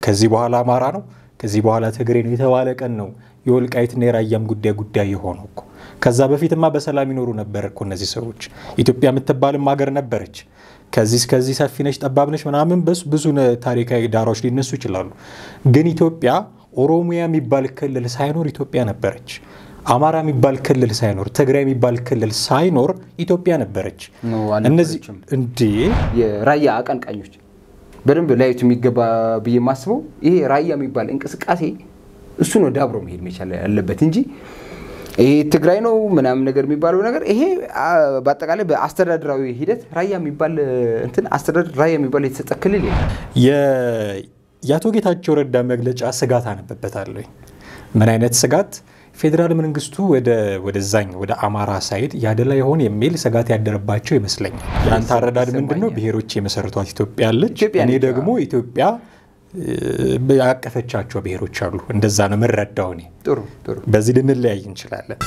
ከዚህ በኋላ አማራ ነው፣ ከዚህ በኋላ ትግሬ ነው የተባለ ቀን ነው የወልቃይትና የራያም ጉዳይ ጉዳይ የሆነው እኮ። ከዛ በፊትማ በሰላም ይኖሩ ነበር እኮ እነዚህ ሰዎች። ኢትዮጵያ የምትባልም ሀገር ነበረች። ከዚህ እስከዚህ ሰፊ ነች፣ ጠባብ ነች ምናምን በሱ ብዙ ታሪካዊ ዳራዎች ሊነሱ ይችላሉ። ግን ኢትዮጵያ ኦሮሚያ የሚባል ክልል ሳይኖር ኢትዮጵያ ነበረች። አማራ የሚባል ክልል ሳይኖር ትግራይ የሚባል ክልል ሳይኖር ኢትዮጵያ ነበረች። እነዚህ እንዴ የራያ አቀንቃኞች በደንብ ላዩት የሚገባ ብዬ የማስበው ይሄ ራያ የሚባል እንቅስቃሴ እሱ ነው ዳብሮ መሄድ መቻል ያለበት እንጂ ይሄ ትግራይ ነው ምናምን ነገር የሚባለው ነገር ይሄ በአጠቃላይ በአስተዳደራዊ ሂደት ራያ የሚባል እንትን አስተዳደር ራያ የሚባል የተሰጠ ክልል የለም። የአቶ ጌታቸው ረዳ መግለጫ ስጋት አነበበታለሁ። ምን አይነት ስጋት? ፌዴራል መንግስቱ ወደዛኝ ወደ አማራ ሳይድ ያደላ ይሆን የሚል ስጋት ያደረባቸው ይመስለኛል። የአንተ አረዳድ ምንድን ነው? ብሔሮች የመሰረቷት ኢትዮጵያ አለች። እኔ ደግሞ ኢትዮጵያ ያቀፈቻቸው ብሔሮች አሉ። እንደዛ ነው የምረዳው እኔ። ጥሩ ጥሩ። በዚህ ልንለያይ እንችላለን።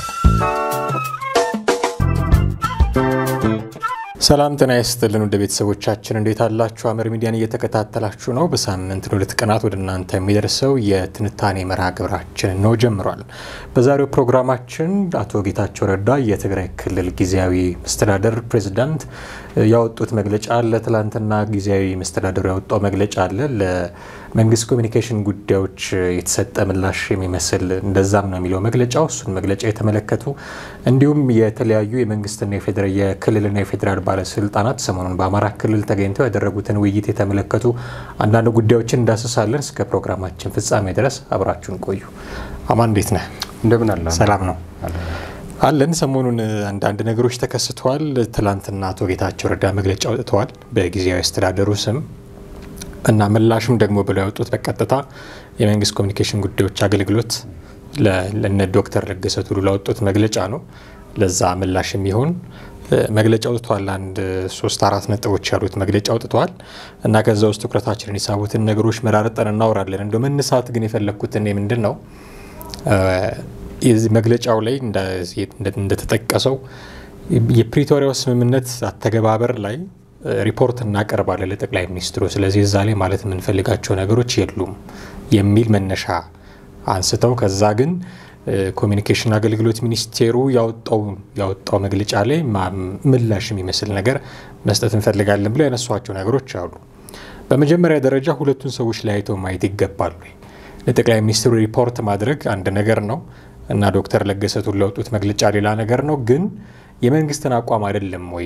ሰላም ጤና ይስጥልን ወደ ቤተሰቦቻችን እንዴት አላችሁ? አመር ሚዲያን እየተከታተላችሁ ነው። በሳምንት ለሁለት ቀናት ወደ እናንተ የሚደርሰው የትንታኔ መርሃ ግብራችን ነው ጀምሯል። በዛሬው ፕሮግራማችን አቶ ጌታቸው ረዳ የትግራይ ክልል ጊዜያዊ መስተዳደር ፕሬዚዳንት ያወጡት መግለጫ አለ። ትላንትና ጊዜያዊ መስተዳደሩ ያወጣው መግለጫ አለ። ለመንግስት ኮሚኒኬሽን ጉዳዮች የተሰጠ ምላሽ የሚመስል እንደዛም ነው የሚለው መግለጫው። እሱን መግለጫ የተመለከቱ እንዲሁም የተለያዩ የመንግስትና የክልልና የፌዴራል ባለስልጣናት ሰሞኑን በአማራ ክልል ተገኝተው ያደረጉትን ውይይት የተመለከቱ አንዳንድ ጉዳዮችን እንዳስሳለን። እስከ ፕሮግራማችን ፍጻሜ ድረስ አብራችሁን ቆዩ። አማን እንዴት ነህ? እንደምን አለ? ሰላም ነው አለን። ሰሞኑን አንዳንድ ነገሮች ተከስተዋል። ትላንትና አቶ ጌታቸው ረዳ መግለጫ አውጥተዋል በጊዜያዊ አስተዳደሩ ስም እና ምላሽም ደግሞ ብለው ያወጡት በቀጥታ የመንግስት ኮሚኒኬሽን ጉዳዮች አገልግሎት ለነ ዶክተር ለገሰ ቱሉ ላወጡት መግለጫ ነው። ለዛ ምላሽ የሚሆን መግለጫ አውጥተዋል። አንድ ሶስት አራት ነጥቦች ያሉት መግለጫ አውጥተዋል እና ከዛ ውስጥ ትኩረታችንን የሳቡትን ነገሮች መራርጠን እናወራለን። እንደ መነሳት ግን የፈለግኩት እኔ ምንድን ነው የዚህ መግለጫው ላይ እንደተጠቀሰው የፕሪቶሪያው ስምምነት አተገባበር ላይ ሪፖርት እናቀርባለን ለጠቅላይ ሚኒስትሩ። ስለዚህ እዛ ላይ ማለት የምንፈልጋቸው ነገሮች የሉም የሚል መነሻ አንስተው ከዛ ግን ኮሚኒኬሽን አገልግሎት ሚኒስቴሩ ያወጣው መግለጫ ላይ ምላሽ የሚመስል ነገር መስጠት እንፈልጋለን ብለው ያነሷቸው ነገሮች አሉ። በመጀመሪያ ደረጃ ሁለቱን ሰዎች ለያይተው ማየት ይገባሉ። ለጠቅላይ ሚኒስትሩ ሪፖርት ማድረግ አንድ ነገር ነው እና ዶክተር ለገሰ ቱሉ ያወጡት መግለጫ ሌላ ነገር ነው። ግን የመንግስትን አቋም አይደለም ወይ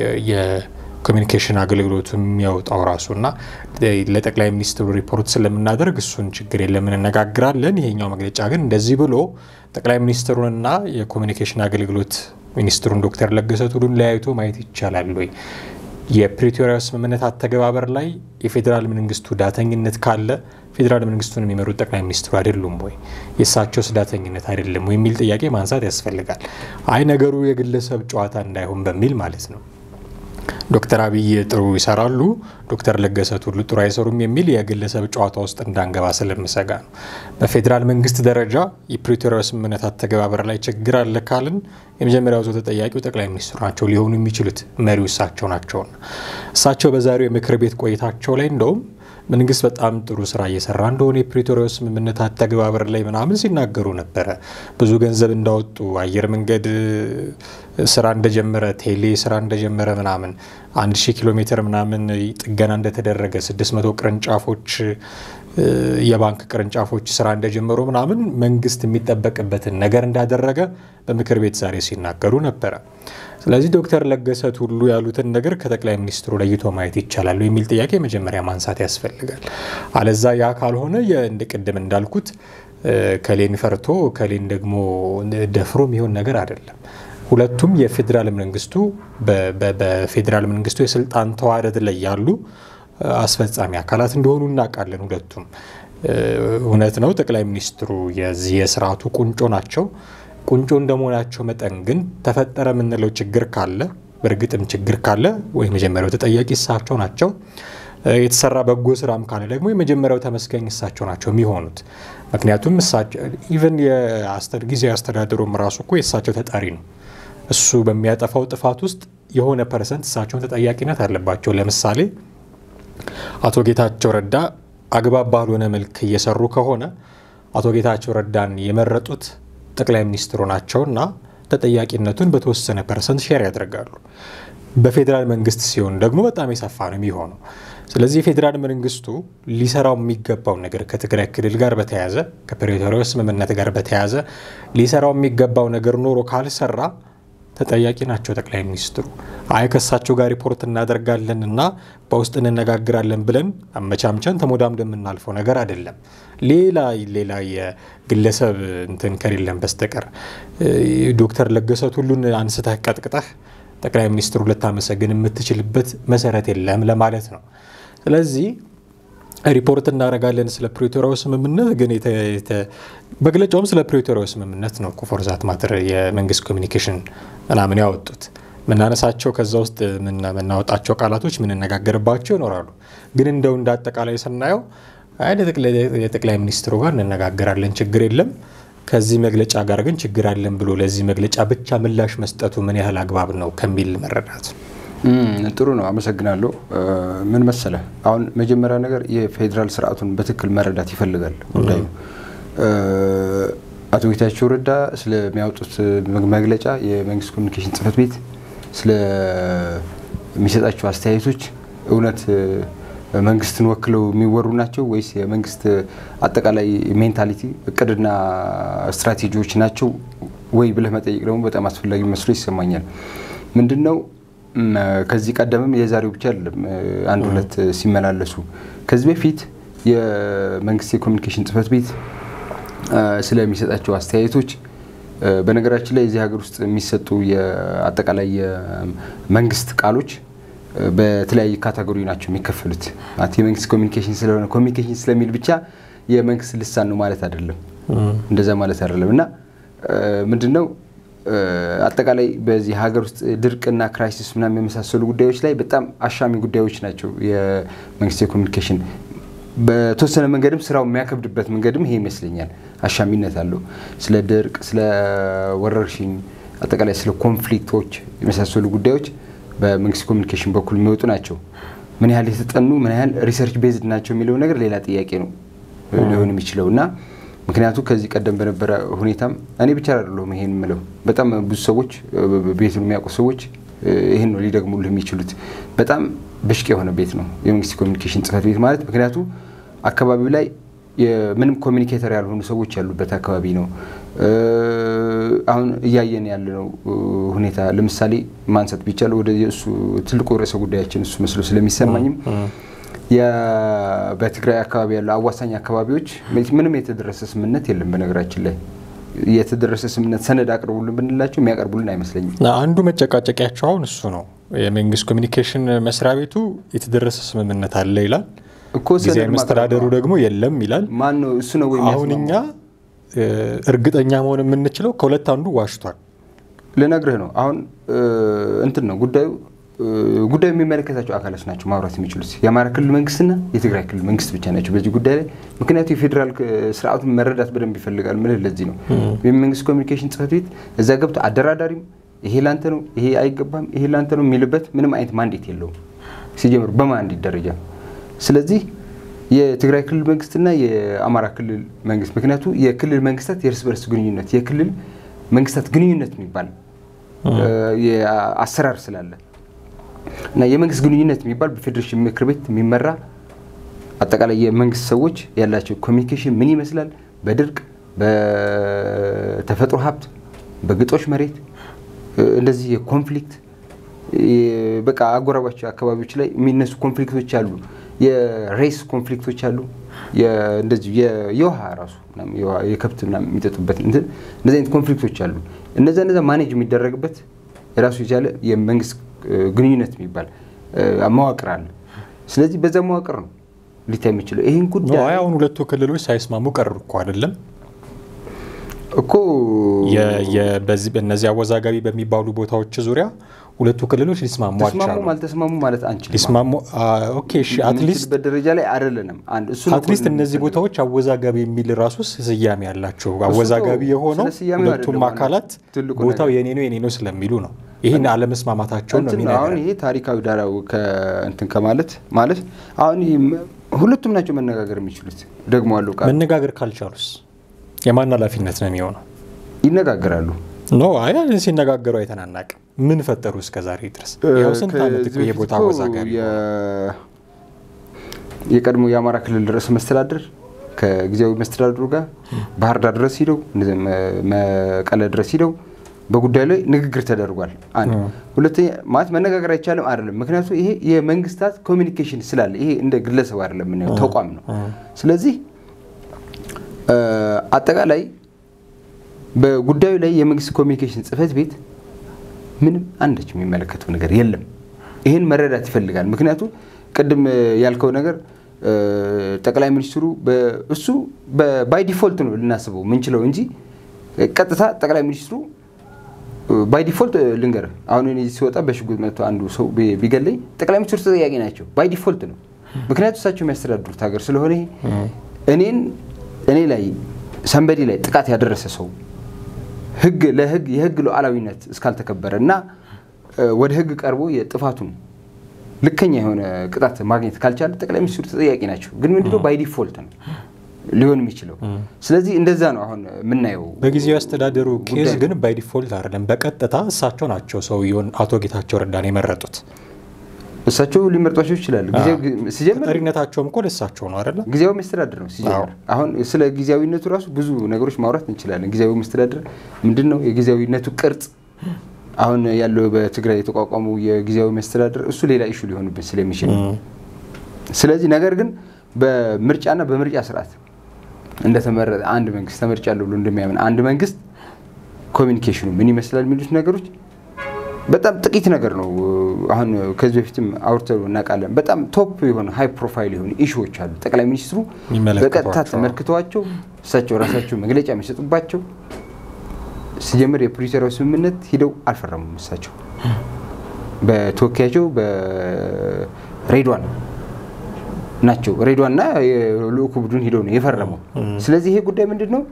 የኮሚኒኬሽን አገልግሎቱ የሚያወጣው ራሱ እና ለጠቅላይ ሚኒስትሩ ሪፖርት ስለምናደርግ እሱን ችግር የለም እንነጋግራለን። ይሄኛው መግለጫ ግን እንደዚህ ብሎ ጠቅላይ ሚኒስትሩንና የኮሚኒኬሽን አገልግሎት ሚኒስትሩን ዶክተር ለገሰ ቱሉን ለያይቶ ማየት ይቻላል ወይ? የፕሪቶሪያ ስምምነት አተገባበር ላይ የፌዴራል መንግስቱ ዳተኝነት ካለ ፌዴራል መንግስቱን የሚመሩት ጠቅላይ ሚኒስትሩ አይደሉም ወይ? የእሳቸውስ ዳተኝነት አይደለም ወይ የሚል ጥያቄ ማንሳት ያስፈልጋል። አይ ነገሩ የግለሰብ ጨዋታ እንዳይሆን በሚል ማለት ነው። ዶክተር አብይ ጥሩ ይሰራሉ፣ ዶክተር ለገሰ ቱሉ ጥሩ አይሰሩም የሚል የግለሰብ ጨዋታ ውስጥ እንዳንገባ ስለምሰጋ ነው። በፌዴራል መንግስት ደረጃ የፕሪቶሪያ ስምምነት አተገባበር ላይ ችግር አለ ካልን የመጀመሪያው ዞ ተጠያቂው ጠቅላይ ሚኒስትሩ ናቸው ሊሆኑ የሚችሉት መሪው እሳቸው ናቸውና እሳቸው በዛሬው የምክር ቤት ቆይታቸው ላይ እንደውም መንግስት በጣም ጥሩ ስራ እየሰራ እንደሆነ የፕሪቶሪያው ስምምነት አተገባበር ላይ ምናምን ሲናገሩ ነበረ። ብዙ ገንዘብ እንዳወጡ አየር መንገድ ስራ እንደጀመረ፣ ቴሌ ስራ እንደጀመረ ምናምን አንድ ሺህ ኪሎ ሜትር ምናምን ጥገና እንደተደረገ፣ ስድስት መቶ ቅርንጫፎች የባንክ ቅርንጫፎች ስራ እንደጀመሩ ምናምን መንግስት የሚጠበቅበትን ነገር እንዳደረገ በምክር ቤት ዛሬ ሲናገሩ ነበረ። ስለዚህ ዶክተር ለገሰ ቱሉ ያሉትን ነገር ከጠቅላይ ሚኒስትሩ ለይቶ ማየት ይቻላሉ የሚል ጥያቄ መጀመሪያ ማንሳት ያስፈልጋል። አለዛ ያ ካልሆነ እንደ ቅድም እንዳልኩት ከሌን ፈርቶ ከሌን ደግሞ ደፍሮ የሚሆን ነገር አይደለም። ሁለቱም የፌዴራል መንግስቱ በፌዴራል መንግስቱ የስልጣን ተዋረድ ላይ ያሉ አስፈጻሚ አካላት እንደሆኑ እናውቃለን። ሁለቱም እውነት ነው። ጠቅላይ ሚኒስትሩ የዚህ የስርዓቱ ቁንጮ ናቸው። ቁንጮ እንደመሆናቸው መጠን ግን ተፈጠረ የምንለው ችግር ካለ በእርግጥም ችግር ካለ ወይ መጀመሪያው ተጠያቂ እሳቸው ናቸው። የተሰራ በጎ ስራም ካለ ደግሞ የመጀመሪያው ተመስገኝ እሳቸው ናቸው የሚሆኑት። ምክንያቱም ኢቨን ጊዜ አስተዳደሩም ራሱ እኮ የእሳቸው ተጠሪ ነው። እሱ በሚያጠፋው ጥፋት ውስጥ የሆነ ፐርሰንት እሳቸውን ተጠያቂነት አለባቸው። ለምሳሌ አቶ ጌታቸው ረዳ አግባብ ባልሆነ መልክ እየሰሩ ከሆነ አቶ ጌታቸው ረዳን የመረጡት ጠቅላይ ሚኒስትሩ ናቸውና ተጠያቂነቱን በተወሰነ ፐርሰንት ሼር ያደርጋሉ። በፌዴራል መንግስት ሲሆን ደግሞ በጣም የሰፋ ነው የሚሆነው። ስለዚህ የፌዴራል መንግስቱ ሊሰራው የሚገባው ነገር ከትግራይ ክልል ጋር በተያያዘ ከፕሪቶሪያው ስምምነት ጋር በተያያዘ ሊሰራው የሚገባው ነገር ኖሮ ካልሰራ ተጠያቂ ናቸው ጠቅላይ ሚኒስትሩ። አይ ከሳቸው ጋር ሪፖርት እናደርጋለን እና በውስጥ እንነጋግራለን ብለን አመቻምቸን ተሞዳምደ የምናልፈው ነገር አይደለም። ሌላ ሌላ የግለሰብ እንትን ከሌለን በስተቀር ዶክተር ለገሰ ቱሉን አንስተህ ቀጥቅጠህ ጠቅላይ ሚኒስትሩ ልታመሰግን የምትችልበት መሰረት የለም ለማለት ነው። ስለዚህ ሪፖርት እናደርጋለን ስለ ፕሪቶሪያው ስምምነት ግን መግለጫውም ስለ ፕሪቶሪያው ስምምነት ነው እኮ ፎርዛት ማተር የመንግስት ኮሚኒኬሽን ምናምን ያወጡት ምናነሳቸው ከዛ ውስጥ የምናወጣቸው ቃላቶች የምንነጋገርባቸው ይኖራሉ። ግን እንደው እንደ አጠቃላይ ስናየው የጠቅላይ ሚኒስትሩ ጋር እንነጋገራለን፣ ችግር የለም ከዚህ መግለጫ ጋር ግን ችግር አለን ብሎ ለዚህ መግለጫ ብቻ ምላሽ መስጠቱ ምን ያህል አግባብ ነው ከሚል መረዳት ጥሩ ነው። አመሰግናለሁ። ምን መሰለ፣ አሁን መጀመሪያ ነገር የፌዴራል ስርዓቱን በትክክል መረዳት ይፈልጋል ጉዳዩ። አቶ ጌታቸው ረዳ ስለሚያወጡት መግለጫ የመንግስት ኮሚኒኬሽን ጽህፈት ቤት ስለሚሰጣቸው አስተያየቶች እውነት መንግስትን ወክለው የሚወሩ ናቸው ወይስ የመንግስት አጠቃላይ ሜንታሊቲ እቅድና ስትራቴጂዎች ናቸው ወይ ብለህ መጠየቅ ደግሞ በጣም አስፈላጊ መስሎ ይሰማኛል። ምንድን ነው ከዚህ ቀደምም የዛሬው ብቻ አይደለም፣ አንድ ሁለት ሲመላለሱ ከዚህ በፊት የመንግስት የኮሚኒኬሽን ጽህፈት ቤት ስለሚሰጣቸው አስተያየቶች በነገራችን ላይ እዚህ ሀገር ውስጥ የሚሰጡ አጠቃላይ የመንግስት ቃሎች በተለያየ ካታጎሪ ናቸው የሚከፈሉት። የመንግስት ኮሚኒኬሽን ስለሆነ ኮሚኒኬሽን ስለሚል ብቻ የመንግስት ልሳን ነው ማለት አይደለም፣ እንደዛ ማለት አይደለም እና ምንድነው አጠቃላይ በዚህ ሀገር ውስጥ ድርቅና ክራይሲስ ምናምን የመሳሰሉ ጉዳዮች ላይ በጣም አሻሚ ጉዳዮች ናቸው። የመንግስት የኮሚኒኬሽን በተወሰነ መንገድም ስራው የሚያከብድበት መንገድም ይሄ ይመስለኛል። አሻሚነት አለው። ስለ ድርቅ፣ ስለ ወረርሽኝ፣ አጠቃላይ ስለ ኮንፍሊክቶች የመሳሰሉ ጉዳዮች በመንግስት ኮሚኒኬሽን በኩል የሚወጡ ናቸው። ምን ያህል የተጠኑ ምን ያህል ሪሰርች ቤዝድ ናቸው የሚለው ነገር ሌላ ጥያቄ ነው ሊሆን የሚችለው እና ምክንያቱም ከዚህ ቀደም በነበረ ሁኔታም እኔ ብቻ አይደለሁም ይሄን የምለው በጣም ብዙ ሰዎች ቤቱን የሚያውቁ ሰዎች ይህን ነው ሊደግሙልህ የሚችሉት። በጣም ብሽቅ የሆነ ቤት ነው የመንግስት ኮሚኒኬሽን ጽህፈት ቤት ማለት ምክንያቱ አካባቢው ላይ ምንም ኮሚኒኬተር ያልሆኑ ሰዎች ያሉበት አካባቢ ነው። አሁን እያየን ያለነው ሁኔታ ለምሳሌ ማንሳት ቢቻል ወደ እሱ ትልቁ ርዕሰ ጉዳያችን እሱ መስሎ ስለሚሰማኝም በትግራይ አካባቢ ያሉ አዋሳኝ አካባቢዎች ምንም የተደረሰ ስምምነት የለም። በነገራችን ላይ የተደረሰ ስምምነት ሰነድ አቅርቡልን ብንላቸው የሚያቀርቡልን አይመስለኝም። አንዱ መጨቃጨቂያቸው አሁን እሱ ነው። የመንግስት ኮሚኒኬሽን መስሪያ ቤቱ የተደረሰ ስምምነት አለ ይላል፣ እኮ ጊዜያዊ መስተዳደሩ ደግሞ የለም ይላል። ማን ነው እሱ ነው ወይ አሁን እኛ እርግጠኛ መሆን የምንችለው ከሁለት አንዱ ዋሽቷል። ልነግርህ ነው። አሁን እንትን ነው ጉዳዩ ጉዳዩ የሚመለከታቸው አካላት ናቸው ማውራት የሚችሉት የአማራ ክልል መንግስትና የትግራይ ክልል መንግስት ብቻ ናቸው በዚህ ጉዳይ ላይ። ምክንያቱ የፌዴራል ስርዓቱን መረዳት በደንብ ይፈልጋል። ምልህ ለዚህ ነው የመንግስት ኮሚኒኬሽን ጽህፈት ቤት እዛ ገብቶ አደራዳሪም ይሄ ላንተ ነው፣ ይሄ አይገባም፣ ይሄ ላንተ ነው የሚልበት ምንም አይነት ማንዴት የለውም ሲጀምሩ በማንዴት ደረጃ። ስለዚህ የትግራይ ክልል መንግስትና የአማራ ክልል መንግስት ምክንያቱ የክልል መንግስታት የእርስ በርስ ግንኙነት የክልል መንግስታት ግንኙነት የሚባል አሰራር ስላለ እና የመንግስት ግንኙነት የሚባል በፌዴሬሽን ምክር ቤት የሚመራ አጠቃላይ የመንግስት ሰዎች ያላቸው ኮሚኒኬሽን ምን ይመስላል፣ በድርቅ በተፈጥሮ ሀብት፣ በግጦሽ መሬት እንደዚህ የኮንፍሊክት በቃ አጎራባች አካባቢዎች ላይ የሚነሱ ኮንፍሊክቶች አሉ። የሬስ ኮንፍሊክቶች አሉ። እንደዚህ የውሃ ራሱ የከብት የሚጠጡበት እንደዚህ አይነት ኮንፍሊክቶች አሉ። እነዛ እነዛ ማኔጅ የሚደረግበት የራሱ የቻለ የመንግስት ግንኙነት የሚባል መዋቅር አለ። ስለዚህ በዛ መዋቅር ነው ሊታይ የሚችለው ይህን ጉዳይ አሁን ሁለቱ ክልሎች ሳይስማሙ ቀሩ እኮ አይደለም እኮ በዚህ በእነዚህ አወዛጋቢ በሚባሉ ቦታዎች ዙሪያ ሁለቱ ክልሎች ሊስማሙ ተስማሙም አልተስማሙ ማለት አንችልም። ሊስማሙ ኦኬ እሺ፣ አትሊስት በደረጃ ላይ አይደለንም። አንድ እሱ አትሊስት እነዚህ ቦታዎች አወዛጋቢ የሚል ራሱ ስያሜ ያላቸው አወዛጋቢ የሆነው ሁለቱም አካላት ቦታው የኔ ነው የኔ ነው ስለሚሉ ነው። ይህን አለመስማማታቸውን ነው አሁን ይሄ ታሪካዊ ዳራው እንትን ከማለት ማለት አሁን ሁለቱም ናቸው መነጋገር የሚችሉት። ደግሞ አለው ቃል መነጋገር ካልቻሉስ የማን ኃላፊነት ነው የሚሆነው? ይነጋገራሉ። ኖ አይ ሲነጋገሩ አይተናናቅም። ምን ፈጠሩ እስከ ዛሬ ድረስ? ያው ስንት ዓመት እኮ ይሄ ቦታ አወዛጋቢ ነው። የቀድሞ የአማራ ክልል ርዕሰ መስተዳድር ከጊዜያዊ መስተዳድሩ ጋር ባህር ዳር ድረስ ሂደው እንደዚህ መቀለ ድረስ ሂደው በጉዳዩ ላይ ንግግር ተደርጓል። አንድ ሁለተኛ ማለት መነጋገር አይቻልም አይደለም። ምክንያቱም ይሄ የመንግስታት ኮሚኒኬሽን ስላለ ይሄ እንደ ግለሰብ አይደለም የምናየው ተቋም ነው። ስለዚህ አጠቃላይ በጉዳዩ ላይ የመንግስት ኮሚኒኬሽን ጽህፈት ቤት ምንም አንዳች የሚመለከተው ነገር የለም። ይህን መረዳት ይፈልጋል። ምክንያቱም ቅድም ያልከው ነገር ጠቅላይ ሚኒስትሩ እሱ ባይ ዲፎልት ነው ልናስበው ምንችለው እንጂ ቀጥታ ጠቅላይ ሚኒስትሩ ባይ ዲፎልት ልንገርህ፣ አሁን እኔ ሲወጣ በሽጉጥ መጥቶ አንዱ ሰው ቢገለኝ ጠቅላይ ሚኒስትሩ ተጠያቂ ናቸው። ባይ ዲፎልት ነው። ምክንያቱም እሳቸው የሚያስተዳድሩት ሀገር ስለሆነ እኔን እኔ ላይ ሰንበዲ ላይ ጥቃት ያደረሰ ሰው ህግ ለህግ የህግ ሉዓላዊነት እስካልተከበረ እና ወደ ህግ ቀርቦ የጥፋቱን ልከኛ የሆነ ቅጣት ማግኘት ካልቻለ ጠቅላይ ሚኒስትሩ ተጠያቂ ናቸው። ግን ምንድነው ባይ ዲፎልት ነው ሊሆን የሚችለው። ስለዚህ እንደዛ ነው አሁን የምናየው። በጊዜያዊ አስተዳደሩ ኬዝ ግን ባይ ዲፎልት አይደለም፣ በቀጥታ እሳቸው ናቸው ሰውየውን አቶ ጌታቸው ረዳን የመረጡት። እሳቸው ሊመርጧቸው ይችላሉ። ሲጀምር ተጠሪነታቸውም እኮ ለእሳቸው ነው አይደለ? ጊዜያዊ መስተዳድር ነው ሲጀምር። አሁን ስለ ጊዜያዊነቱ ራሱ ብዙ ነገሮች ማውራት እንችላለን። ጊዜያዊ መስተዳድር ምንድን ነው? የጊዜያዊነቱ ቅርጽ አሁን ያለው በትግራይ የተቋቋመው የጊዜያዊ መስተዳድር እሱ ሌላ ኢሹ ሊሆንብን ስለሚችል ስለዚህ ነገር ግን በምርጫና በምርጫ ስርዓት እንደተመረጠ አንድ መንግስት ተመርጫለሁ ብሎ እንደሚያምን አንድ መንግስት ኮሚኒኬሽኑ ምን ይመስላል የሚሉት ነገሮች በጣም ጥቂት ነገር ነው። አሁን ከዚህ በፊትም አውርተን እናውቃለን። በጣም ቶፕ የሆነ ሃይ ፕሮፋይል የሆኑ ኢሹዎች አሉ። ጠቅላይ ሚኒስትሩ በቀጥታ ተመልክተዋቸው እሳቸው ራሳቸው መግለጫ የሚሰጡባቸው ሲጀምር የፕሪቶሪያው ስምምነት ሂደው አልፈረሙም። እሳቸው በተወካያቸው በሬድዋን ናቸው። ሬድዋንና የልኡኩ ቡድን ሂደው ነው የፈረመው። ስለዚህ ይሄ ጉዳይ ምንድን ነው?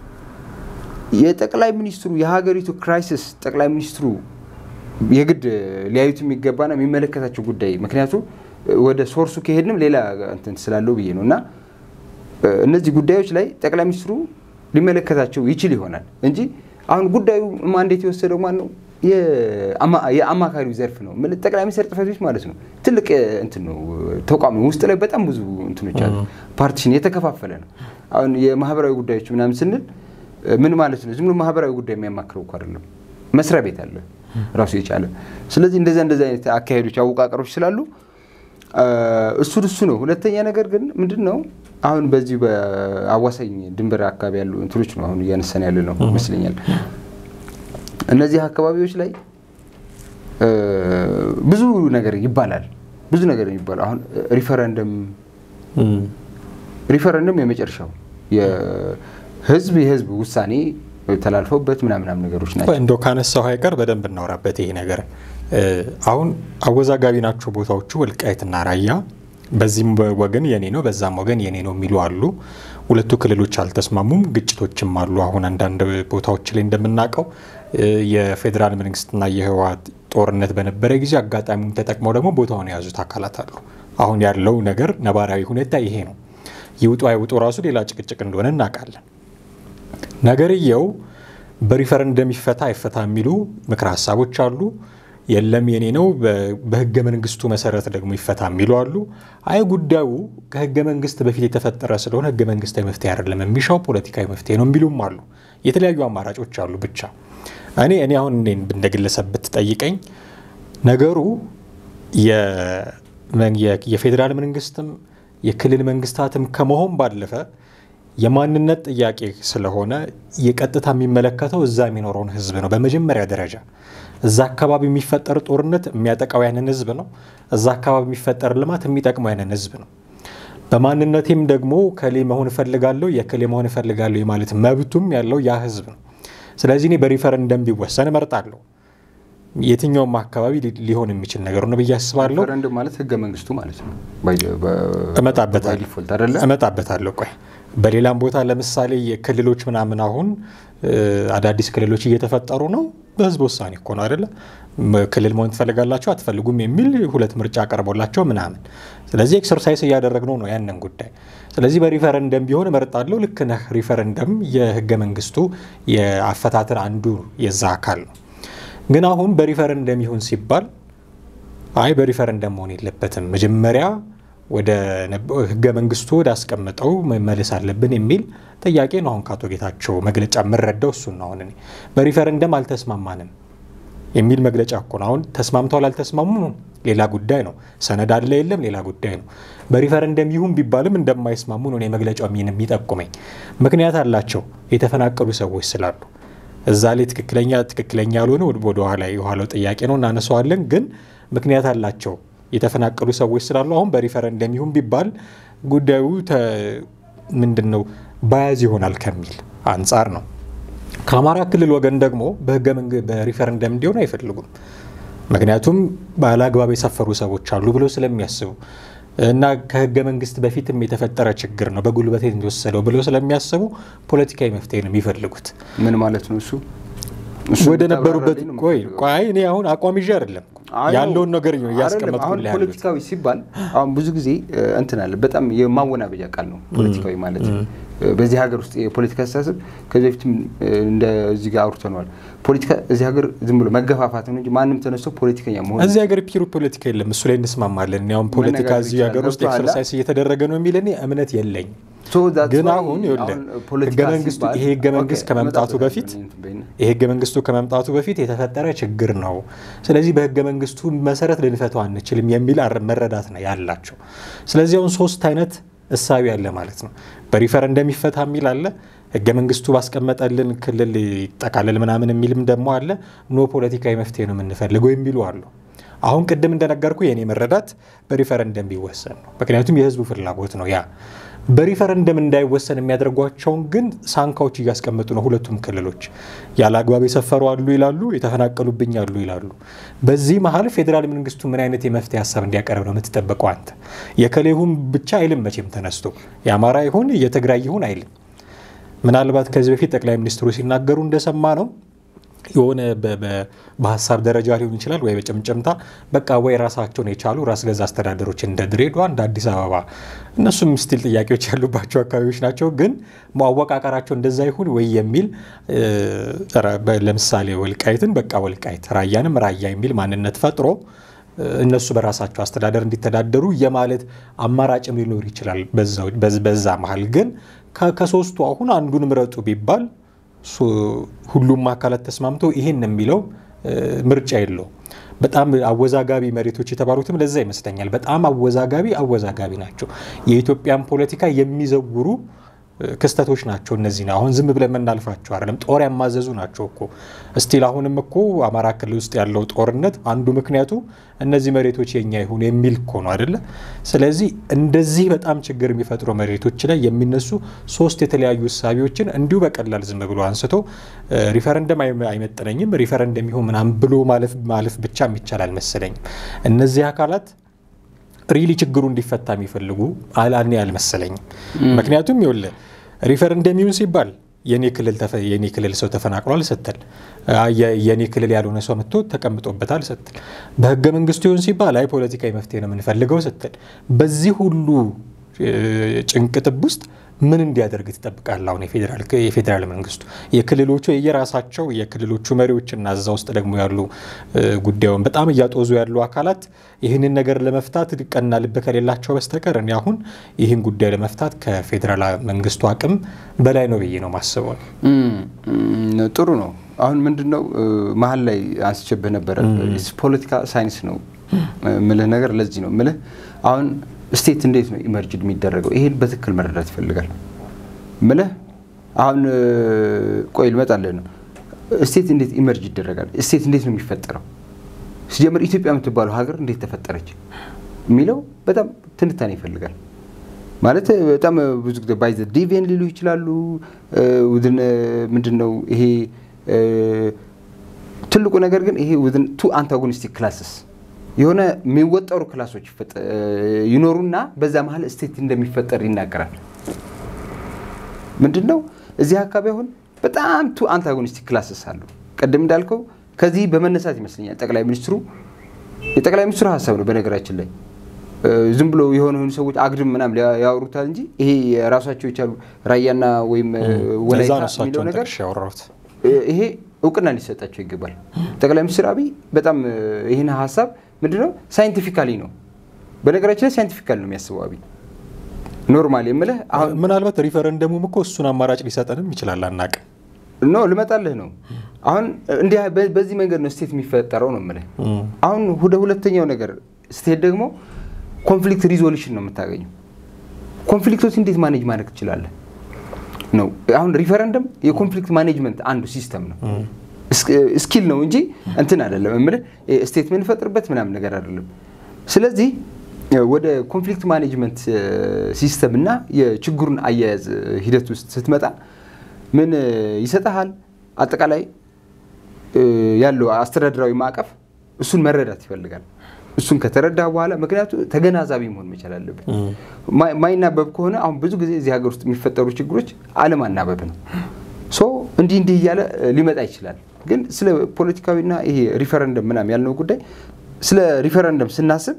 የጠቅላይ ሚኒስትሩ የሀገሪቱ ክራይሲስ ጠቅላይ ሚኒስትሩ የግድ ሊያዩት የሚገባና የሚመለከታቸው ጉዳይ ምክንያቱም ወደ ሶርሱ ከሄድንም ሌላ እንትን ስላለው ብዬ ነው እና እነዚህ ጉዳዮች ላይ ጠቅላይ ሚኒስትሩ ሊመለከታቸው ይችል ይሆናል እንጂ አሁን ጉዳዩ ማንዴት የወሰደው ማን ነው? የአማካሪው ዘርፍ ነው። ጠቅላይ ሚኒስትር ጽሕፈት ቤት ማለት ነው። ትልቅ እንትን ነው ተቋም ነው። ውስጥ ላይ በጣም ብዙ እንትኖች አሉ። ፓርቲሽን የተከፋፈለ ነው። አሁን የማህበራዊ ጉዳዮች ምናምን ስንል ምን ማለት ነው? ዝም ብሎ ማህበራዊ ጉዳይ የሚያማክረው እኮ አይደለም። መስሪያ ቤት አለ ራሱ የቻለ። ስለዚህ እንደዛ እንደዚ አይነት አካሄዶች አወቃቀሮች ስላሉ እሱ እሱ ነው። ሁለተኛ ነገር ግን ምንድን ነው አሁን በዚህ በአዋሳኝ ድንበር አካባቢ ያሉ እንትኖች ነው አሁን እያነሳን ያለ ነው ይመስለኛል። እነዚህ አካባቢዎች ላይ ብዙ ነገር ይባላል። ብዙ ነገር ይባላል። አሁን ሪፈረንደም ሪፈረንደም የመጨረሻው የህዝብ የህዝብ ውሳኔ ተላልፈውበት ምናምናም ነገሮች ናቸው። እንደው ካነሳው አይቀር በደንብ እናውራበት ይሄ ነገር አሁን አወዛጋቢ ናቸው ቦታዎቹ ወልቃይትና ራያ። በዚህም ወገን የኔ ነው፣ በዛም ወገን የኔ ነው የሚሉ አሉ። ሁለቱ ክልሎች አልተስማሙም፣ ግጭቶችም አሉ። አሁን አንዳንድ ቦታዎች ላይ እንደምናውቀው የፌዴራል መንግስትና የህወሓት ጦርነት በነበረ ጊዜ አጋጣሚውን ተጠቅመው ደግሞ ቦታውን የያዙት አካላት አሉ። አሁን ያለው ነገር ነባራዊ ሁኔታ ይሄ ነው። ይውጡ አይውጡ ራሱ ሌላ ጭቅጭቅ እንደሆነ እናውቃለን። ነገርየው በሪፈረንደም ይፈታ አይፈታ የሚሉ ምክረ ሀሳቦች አሉ። የለም የኔ ነው በህገ መንግስቱ መሰረት ደግሞ ይፈታ የሚሉ አሉ። አይ ጉዳዩ ከህገ መንግስት በፊት የተፈጠረ ስለሆነ ህገ መንግስታዊ መፍትሄ አይደለም የሚሻው ፖለቲካዊ መፍትሄ ነው የሚሉም አሉ። የተለያዩ አማራጮች አሉ። ብቻ እኔ እኔ አሁን እኔን እንደ ግለሰብ ብትጠይቀኝ ነገሩ የፌዴራል መንግስትም የክልል መንግስታትም ከመሆን ባለፈ የማንነት ጥያቄ ስለሆነ የቀጥታ የሚመለከተው እዛ የሚኖረውን ህዝብ ነው። በመጀመሪያ ደረጃ እዛ አካባቢ የሚፈጠር ጦርነት የሚያጠቃው ያንን ህዝብ ነው። እዛ አካባቢ የሚፈጠር ልማት የሚጠቅመው ያንን ህዝብ ነው። በማንነቴም ደግሞ ከሌ መሆን እፈልጋለሁ የክሌ መሆን እፈልጋለሁ የማለት መብቱም ያለው ያ ህዝብ ነው። ስለዚህ እኔ በሪፈረንደም ቢወሰን እመርጣለሁ። የትኛውም አካባቢ ሊሆን የሚችል ነገር ነው ብዬ አስባለሁ። ሪፈረንደም ማለት ህገ መንግስቱ ማለት ነው። እመጣበታለሁ። ቆይ በሌላም ቦታ ለምሳሌ የክልሎች ምናምን አሁን አዳዲስ ክልሎች እየተፈጠሩ ነው። በህዝብ ውሳኔ እኮ ነው አይደለ? ክልል መሆን ትፈልጋላቸው አትፈልጉም የሚል ሁለት ምርጫ ቀርቦላቸው ምናምን። ስለዚህ ኤክሰርሳይዝ እያደረግነው ነው ያንን ጉዳይ። ስለዚህ በሪፈረንደም ቢሆን እመርጣለሁ። ልክ ነህ። ሪፈረንደም የህገ መንግስቱ የአፈታትን አንዱ የዛ አካል ነው። ግን አሁን በሪፈረንደም ይሁን ሲባል አይ በሪፈረንደም መሆን የለበትም መጀመሪያ ወደ ህገ መንግስቱ ወደ አስቀምጠው መመለስ አለብን የሚል ጥያቄ ነው። አሁን ከአቶ ጌታቸው መግለጫ የምረዳው እሱን ነው። አሁን እኔ በሪፈረንደም አልተስማማንም የሚል መግለጫ እኮ ነው። አሁን ተስማምተዋል አልተስማሙ ሌላ ጉዳይ ነው። ሰነድ አለ የለም ሌላ ጉዳይ ነው። በሪፈረንደም ይሁን ቢባልም እንደማይስማሙ ነው መግለጫው የሚጠቁመኝ። ምክንያት አላቸው የተፈናቀሉ ሰዎች ስላሉ እዛ ላይ ትክክለኛ ትክክለኛ ያልሆነ ወደ ኋላ የኋላው ጥያቄ ነው እናነሳዋለን። ግን ምክንያት አላቸው የተፈናቀሉ ሰዎች ስላሉ አሁን በሪፈረንደም ይሁን ቢባል ጉዳዩ ምንድን ነው ባያዝ ይሆናል ከሚል አንጻር ነው። ከአማራ ክልል ወገን ደግሞ በህገ በሪፈረንደም እንዲሆን አይፈልጉም። ምክንያቱም ባለአግባብ የሰፈሩ ሰዎች አሉ ብለው ስለሚያስቡ እና ከህገ መንግስት በፊትም የተፈጠረ ችግር ነው በጉልበት የተወሰደው ብለው ስለሚያስቡ ፖለቲካዊ መፍትሄ ነው የሚፈልጉት። ምን ማለት ነው እሱ? ወደ ነበሩበት ቆይ ቆይ እኔ አሁን አቋም ይዤ አይደለም ያለውን ነገር እያስቀመጥኩ አሁን ፖለቲካዊ ሲባል አሁን ብዙ ጊዜ እንትን አለ። በጣም የማወናበጃ ቃል ነው ፖለቲካዊ ማለት በዚህ ሀገር ውስጥ የፖለቲካ አስተሳሰብ ከዚህ በፊትም እንደዚህ ጋር አውርተነዋል። ፖለቲካ እዚህ ሀገር ዝም ብሎ መገፋፋት ነው እንጂ ማንም ተነስቶ ፖለቲከኛ መሆን እዚህ ሀገር ፒሩ ፖለቲካ የለም። እሱ ላይ እንስማማለን። ያውም ፖለቲካ እዚህ ሀገር ውስጥ ኤክሰርሳይዝ እየተደረገ ነው የሚል እኔ እምነት የለኝም። ግን አሁን ህገ መንግስቱ ይሄ ህገ መንግስት ከመምጣቱ በፊት ይሄ ህገ መንግስቱ ከመምጣቱ በፊት የተፈጠረ ችግር ነው። ስለዚህ በህገ መንግስቱ መሰረት ልንፈተው አንችልም የሚል መረዳት ነው ያላቸው። ስለዚህ አሁን ሶስት አይነት እሳቢ አለ ማለት ነው። በሪፈረንደም ይፈታ የሚል አለ። ህገ መንግስቱ ባስቀመጠልን ክልል ይጠቃለል ምናምን የሚልም ደግሞ አለ። ኖ ፖለቲካዊ መፍትሄ ነው የምንፈልገው የሚሉ አሉ። አሁን ቅድም እንደነገርኩ የእኔ መረዳት በሪፈረንደም ቢወሰን ነው። ምክንያቱም የህዝቡ ፍላጎት ነው ያ በሪፈረንደም እንዳይወሰን የሚያደርጓቸውን ግን ሳንካዎች እያስቀመጡ ነው። ሁለቱም ክልሎች ያለ አግባብ የሰፈሩ አሉ ይላሉ፣ የተፈናቀሉብኝ አሉ ይላሉ። በዚህ መሀል ፌዴራል መንግስቱ ምን አይነት የመፍትሄ ሀሳብ እንዲያቀርብ ነው የምትጠበቀው አንተ? የከሌ ይሁን ብቻ አይልም መቼም ተነስቶ የአማራ ይሁን የትግራይ ይሁን አይልም። ምናልባት ከዚህ በፊት ጠቅላይ ሚኒስትሩ ሲናገሩ እንደሰማ ነው የሆነ በሀሳብ ደረጃ ሊሆን ይችላል ወይ በጭምጭምታ በቃ ወይ ራሳቸውን የቻሉ ራስ ገዛ አስተዳደሮች እንደ ድሬዳዋ እንደ አዲስ አበባ እነሱም ስቲል ጥያቄዎች ያሉባቸው አካባቢዎች ናቸው። ግን ማወቃቀራቸው እንደዛ ይሁን ወይ የሚል ለምሳሌ ወልቃይትን በቃ ወልቃይት፣ ራያንም ራያ የሚል ማንነት ፈጥሮ እነሱ በራሳቸው አስተዳደር እንዲተዳደሩ የማለት አማራጭም ሊኖር ይችላል። በዛ መሀል ግን ከሶስቱ አሁን አንዱን ምረጡ ቢባል ሁሉም አካላት ተስማምተው ይሄን የሚለው ምርጫ የለው። በጣም አወዛጋቢ መሬቶች የተባሉትም ለዛ ይመስለኛል። በጣም አወዛጋቢ አወዛጋቢ ናቸው። የኢትዮጵያን ፖለቲካ የሚዘውሩ ክስተቶች ናቸው። እነዚህ ነው አሁን ዝም ብለን የምናልፋቸው አይደለም። ጦር ያማዘዙ ናቸው እኮ እስቲል አሁንም እኮ አማራ ክልል ውስጥ ያለው ጦርነት አንዱ ምክንያቱ እነዚህ መሬቶች የኛ ይሁን የሚል እኮ ነው አይደለ? ስለዚህ እንደዚህ በጣም ችግር የሚፈጥሩ መሬቶች ላይ የሚነሱ ሶስት የተለያዩ እሳቢዎችን እንዲሁ በቀላል ዝም ብሎ አንስቶ ሪፈረንደም አይመጥነኝም ሪፈረንደም ይሁን ምናምን ብሎ ማለፍ ብቻ የሚቻል አልመሰለኝም። እነዚህ አካላት ሪሊ ችግሩ እንዲፈታ የሚፈልጉ አላኔ አልመሰለኝም። ምክንያቱም ይኸውልህ ሪፈረንደም ይሁን ሲባል የኔ ክልል ሰው ተፈናቅሏል ስትል፣ የኔ ክልል ያልሆነ ሰው መጥቶ ተቀምጦበታል ስትል፣ በህገ መንግስቱ ይሁን ሲባል አይ ፖለቲካዊ መፍትሄ ነው የምንፈልገው ስትል፣ በዚህ ሁሉ ጭንቅጥብ ውስጥ ምን እንዲያደርግ ትጠብቃለህ? አሁን የፌዴራል መንግስቱ የክልሎቹ የየራሳቸው የክልሎቹ መሪዎችና እዛ ውስጥ ደግሞ ያሉ ጉዳዩን በጣም እያጦዙ ያሉ አካላት ይህንን ነገር ለመፍታት ቀና ልብ ከሌላቸው በስተቀር እኔ አሁን ይህን ጉዳይ ለመፍታት ከፌዴራል መንግስቱ አቅም በላይ ነው ብዬ ነው ማስበው። ጥሩ ነው። አሁን ምንድን ነው መሀል ላይ አንስቼብህ ነበረ ፖለቲካ ሳይንስ ነው ምልህ ነገር ለዚህ ነው ምልህ አሁን ስቴት እንዴት ነው ኢመርጅድ የሚደረገው? ይሄን በትክክል መረዳት ይፈልጋል ምልህ አሁን ቆይ ልመጣልህ ነው። ስቴት እንዴት ኢመርጅ ይደረጋል? ስቴት እንዴት ነው የሚፈጠረው? ሲጀምር ኢትዮጵያ የምትባለው ሀገር እንዴት ተፈጠረች የሚለው በጣም ትንታኔ ይፈልጋል። ማለት በጣም ብዙ ጊዜ ባይዘ ዲቪን ሊሉ ይችላሉ። ውድን ምንድን ነው ይሄ ትልቁ ነገር ግን ይሄ ውድን ቱ አንታጎኒስቲክ ክላስስ የሆነ የሚወጠሩ ክላሶች ይኖሩና በዛ መሀል ስቴት እንደሚፈጠር ይናገራል። ምንድን ነው እዚህ አካባቢ አሁን በጣም ቱ አንታጎኒስቲክ ክላስስ አሉ። ቅድም እንዳልከው ከዚህ በመነሳት ይመስለኛል ጠቅላይ ሚኒስትሩ የጠቅላይ ሚኒስትሩ ሀሳብ ነው በነገራችን ላይ ዝም ብሎ የሆኑ የሆኑ ሰዎች አግድም ምናምን ያወሩታል እንጂ ይሄ የራሳቸው የቻሉ ራያና ወይም ወላይታ የሚለው ነገር ይሄ እውቅና ሊሰጣቸው ይገባል። ጠቅላይ ሚኒስትር አብይ በጣም ይህን ሀሳብ ምንድነው ሳይንቲፊካሊ ነው በነገራችን ላይ ሳይንቲፊካሊ ነው የሚያስበው አብይ ኖርማል የምልህ ምናልባት ሪፈረንደሙም እኮ እሱን አማራጭ ሊሰጠንም ይችላል አናቅም። ኖ ልመጣልህ ነው። አሁን እንዲህ በዚህ መንገድ ነው ስቴት የሚፈጠረው ነው የምልህ። አሁን ወደ ሁለተኛው ነገር ስቴት ደግሞ ኮንፍሊክት ሪዞሉሽን ነው የምታገኘው። ኮንፍሊክቶች እንዴት ማኔጅ ማድረግ ትችላለህ ነው። አሁን ሪፈረንደም የኮንፍሊክት ማኔጅመንት አንዱ ሲስተም ነው፣ ስኪል ነው እንጂ እንትን አይደለም የምልህ ስቴት የምንፈጥርበት ምናምን ነገር አይደለም። ስለዚህ ወደ ኮንፍሊክት ማኔጅመንት ሲስተም እና የችግሩን አያያዝ ሂደት ውስጥ ስትመጣ ምን ይሰጠሃል? አጠቃላይ ያለው አስተዳደራዊ ማዕቀፍ እሱን መረዳት ይፈልጋል። እሱን ከተረዳ በኋላ ምክንያቱ ተገናዛቢ መሆን መቻል አለብን። ማይናበብ ከሆነ አሁን ብዙ ጊዜ እዚህ ሀገር ውስጥ የሚፈጠሩ ችግሮች አለማናበብ ነው። ሶ እንዲህ እንዲህ እያለ ሊመጣ ይችላል። ግን ስለ ፖለቲካዊና ይሄ ሪፈረንደም ምናምን ያልነው ጉዳይ ስለ ሪፈረንደም ስናስብ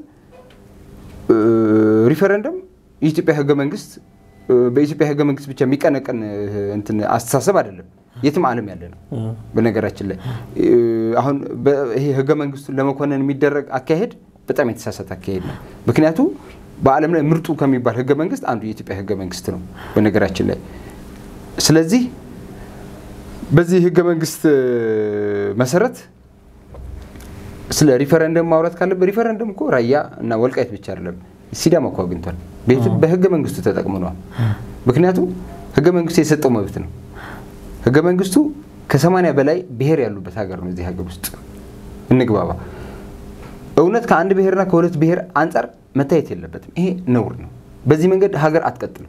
ሪፈረንደም የኢትዮጵያ ሕገ መንግስት በኢትዮጵያ ሕገ መንግስት ብቻ የሚቀነቀን እንትን አስተሳሰብ አይደለም። የትም ዓለም ያለ ነው። በነገራችን ላይ አሁን ይሄ ሕገ መንግስቱን ለመኮነን የሚደረግ አካሄድ በጣም የተሳሳተ አካሄድ ነው። ምክንያቱም በዓለም ላይ ምርጡ ከሚባል ሕገ መንግስት አንዱ የኢትዮጵያ ሕገ መንግስት ነው። በነገራችን ላይ ስለዚህ በዚህ ሕገ መንግስት መሰረት ስለ ሪፈረንደም ማውራት ካለበት ሪፈረንደም እኮ ራያ እና ወልቃይት ብቻ አይደለም፣ ሲዳማ እኮ አግኝቷል። በህገ መንግስቱ ተጠቅምነዋል። ምክንያቱም ህገ መንግስቱ የሰጠው መብት ነው። ህገ መንግስቱ ከሰማንያ በላይ ብሔር ያሉበት ሀገር ነው። እዚህ ሀገር ውስጥ እንግባባ። እውነት ከአንድ ብሔርና ከሁለት ብሔር አንጻር መታየት የለበትም። ይሄ ነውር ነው። በዚህ መንገድ ሀገር አትቀጥልም።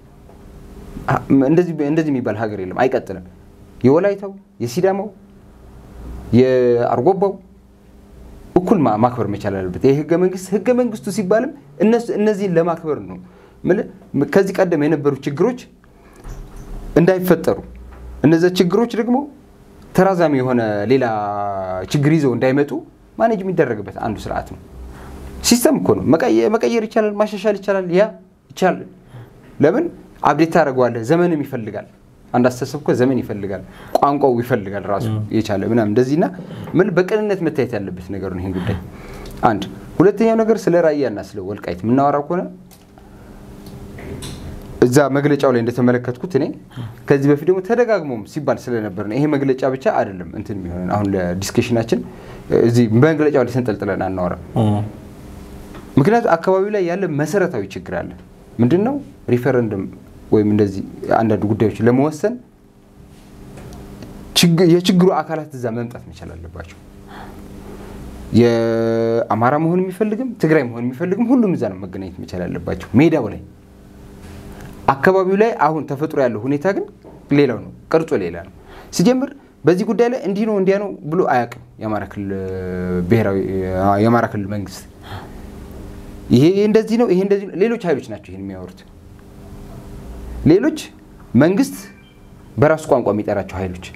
እንደዚህ የሚባል ሀገር የለም፣ አይቀጥልም። የወላይታው፣ የሲዳማው፣ የአርጎባው እኩል ማክበር መቻል አለበት። ይህ ህገ መንግስት ህገ መንግስቱ ሲባልም እነዚህን ለማክበር ነው። ከዚህ ቀደም የነበሩ ችግሮች እንዳይፈጠሩ እነዚያ ችግሮች ደግሞ ተራዛሚ የሆነ ሌላ ችግር ይዘው እንዳይመጡ ማኔጅ የሚደረግበት አንዱ ስርዓት ነው። ሲስተም እኮ ነው። መቀየር ይቻላል፣ ማሻሻል ይቻላል። ያ ይቻላል። ለምን አብዴት ታደርገዋለህ? ዘመንም ይፈልጋል። አንድ አስተሳሰብ እኮ ዘመን ይፈልጋል፣ ቋንቋው ይፈልጋል ራሱ የቻለ ምናምን እንደዚህና ምን በቅንነት መታየት ያለበት ነገር ነው ይህን ጉዳይ አንድ። ሁለተኛው ነገር ስለ ራያና ስለ ወልቃይት የምናወራ ከሆነ እዛ መግለጫው ላይ እንደተመለከትኩት እኔ ከዚህ በፊት ደግሞ ተደጋግሞም ሲባል ስለነበር ነው። ይሄ መግለጫ ብቻ አይደለም እንትን የሚሆን አሁን ለዲስከሽናችን እዚህ መግለጫው ላይ ተንጠልጥለን አናወራም። ምክንያቱም አካባቢው ላይ ያለ መሰረታዊ ችግር አለ። ምንድን ነው ሪፈረንደም ወይም እንደዚህ አንዳንድ ጉዳዮች ለመወሰን የችግሩ አካላት እዛ መምጣት መቻል አለባቸው። የአማራ መሆን የሚፈልግም ትግራይ መሆን የሚፈልግም ሁሉም እዛ ነው መገናኘት መቻል አለባቸው ሜዳው ላይ። አካባቢው ላይ አሁን ተፈጥሮ ያለው ሁኔታ ግን ሌላው ነው፣ ቅርጹ ሌላ ነው። ሲጀምር በዚህ ጉዳይ ላይ እንዲህ ነው እንዲያ ነው ብሎ አያውቅም የአማራ ክልል ብሔራዊ የአማራ ክልል መንግስት። ይሄ እንደዚህ ነው፣ ይሄ እንደዚህ ነው። ሌሎች ኃይሎች ናቸው ይሄን የሚያወሩት ሌሎች መንግስት በራሱ ቋንቋ የሚጠራቸው ኃይሎች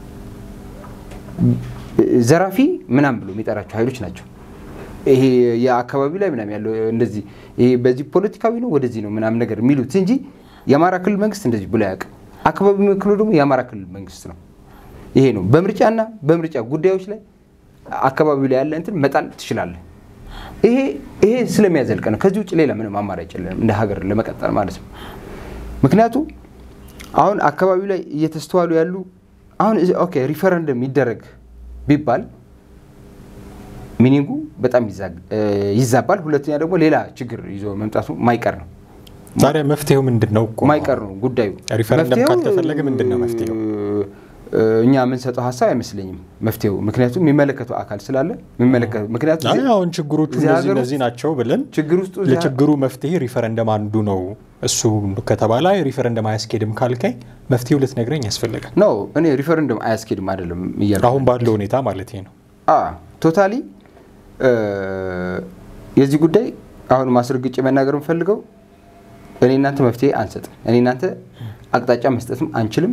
ዘራፊ ምናም ብሎ የሚጠራቸው ኃይሎች ናቸው። ይሄ የአካባቢው ላይ ምናም ያለው እንደዚህ ይሄ በዚህ ፖለቲካዊ ነው ወደዚህ ነው ምናም ነገር የሚሉት እንጂ የአማራ ክልል መንግስት እንደዚህ ብሎ አያውቅም። አካባቢ የሚወክሉ ደግሞ የአማራ ክልል መንግስት ነው። ይሄ ነው በምርጫና በምርጫ ጉዳዮች ላይ አካባቢው ላይ ያለ እንትን መጣል ትችላለህ። ይሄ ይሄ ስለሚያዘልቅ ነው። ከዚህ ውጭ ሌላ ምንም አማራጭ የለንም እንደ ሀገር ለመቀጠል ማለት ነው። ምክንያቱም አሁን አካባቢው ላይ እየተስተዋሉ ያሉ አሁን ኦኬ ሪፈረንደም ይደረግ ቢባል ሚኒንጉ በጣም ይዛባል። ሁለተኛ ደግሞ ሌላ ችግር ይዞ መምጣቱ ማይቀር ነው። ታዲያ መፍትሄው ምንድን ነው? ማይቀር ነው ጉዳዩ። ሪፈረንደም ካልተፈለገ ምንድን ነው መፍትሄው? እኛ የምንሰጠው ሀሳብ አይመስለኝም መፍትሄው። ምክንያቱም የሚመለከተው አካል ስላለ ምክንያቱም አሁን ችግሮቹ እነዚህ እነዚህ ናቸው ብለን ችግር ውስጥ ለችግሩ መፍትሄ ሪፈረንደም አንዱ ነው እሱ ከተባለ ሪፈረንደም አያስኬድም ካልከኝ መፍትሄው ልትነግረኝ ያስፈልጋል። ኖ እኔ ሪፈረንደም አያስኬድም አይደለም እያልኩ አሁን ባለው ሁኔታ ማለት ነው። ቶታሊ የዚህ ጉዳይ አሁን ማስረግጬ መናገር የምፈልገው እኔ እናንተ መፍትሄ አንሰጥም። እኔ እናንተ አቅጣጫ መስጠትም አንችልም።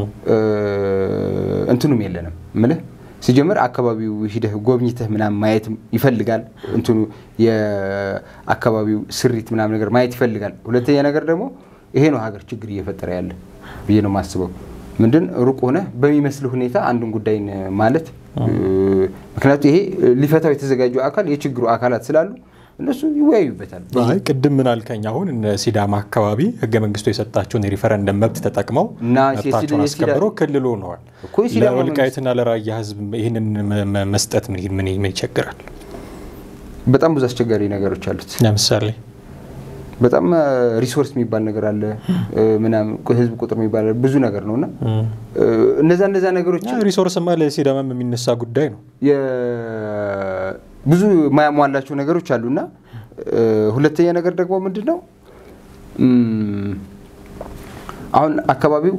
እንትኑም የለንም ምልህ ሲጀምር አካባቢው ሂደህ ጎብኝተህ ምናምን ማየት ይፈልጋል። እንትኑ የአካባቢው ስሪት ምናምን ነገር ማየት ይፈልጋል። ሁለተኛ ነገር ደግሞ ይሄ ነው ሀገር ችግር እየፈጠረ ያለ ብዬ ነው የማስበው። ምንድን ሩቅ ሆነህ በሚመስል ሁኔታ አንዱን ጉዳይን ማለት ምክንያቱም ይሄ ሊፈታው የተዘጋጀው አካል የችግሩ አካላት ስላሉ እነሱ ይወያዩበታል። አይ ቅድም ምን አልከኝ? አሁን እነ ሲዳማ አካባቢ ህገ መንግስቱ የሰጣቸውን የሪፈረንደም መብት ተጠቅመው እና መብታቸውን የሲዳ- አስከብረው ክልል ሆነዋል። እኮ የሲዳማ ለወልቃይትና ለራያ ህዝብ ይህንን መ- መ- መስጠት ምን ምን ምን ይቸግራል? በጣም ብዙ አስቸጋሪ ነገሮች አሉት። ለምሳሌ በጣም ሪሶርስ የሚባል ነገር አለ ምናምን ህዝብ ቁጥር የሚባል አለ፣ ብዙ ነገር ነው እና እነዛ እነዛ ነገሮች ሪሶርስማ ለሲዳማም የሚነሳ ጉዳይ ነው። የ- ብዙ ማያሟላቸው ነገሮች አሉና ሁለተኛ ነገር ደግሞ ምንድን ነው እም፣ አሁን አካባቢው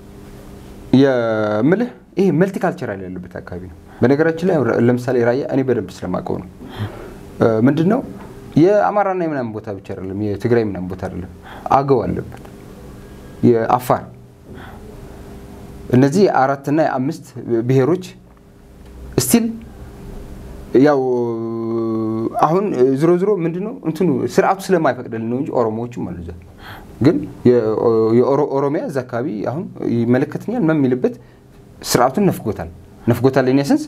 የምልህ ይሄ መልቲካልቸራል ያለበት አካባቢ ነው። በነገራችን ላይ ለምሳሌ ራያ እኔ በደንብ ስለማውቀው ነው ምንድን ነው የአማራና የምናምን ቦታ ብቻ አይደለም፣ የትግራይ ምናምን ቦታ አይደለም፣ አገው አለበት፣ የአፋር እነዚህ የአራትና የአምስት ብሔሮች ስቲል ያው አሁን ዝሮ ዝሮ ምንድን ነው እንትኑ ስርዓቱ ስለማይፈቅድልን ነው እንጂ ኦሮሞዎችም አሉ እዛ። ግን የኦሮሚያ እዛ አካባቢ አሁን ይመለከተኛል ምናምን የሚልበት ስርዓቱን ነፍጎታል ነፍጎታል ኔ ሰንስ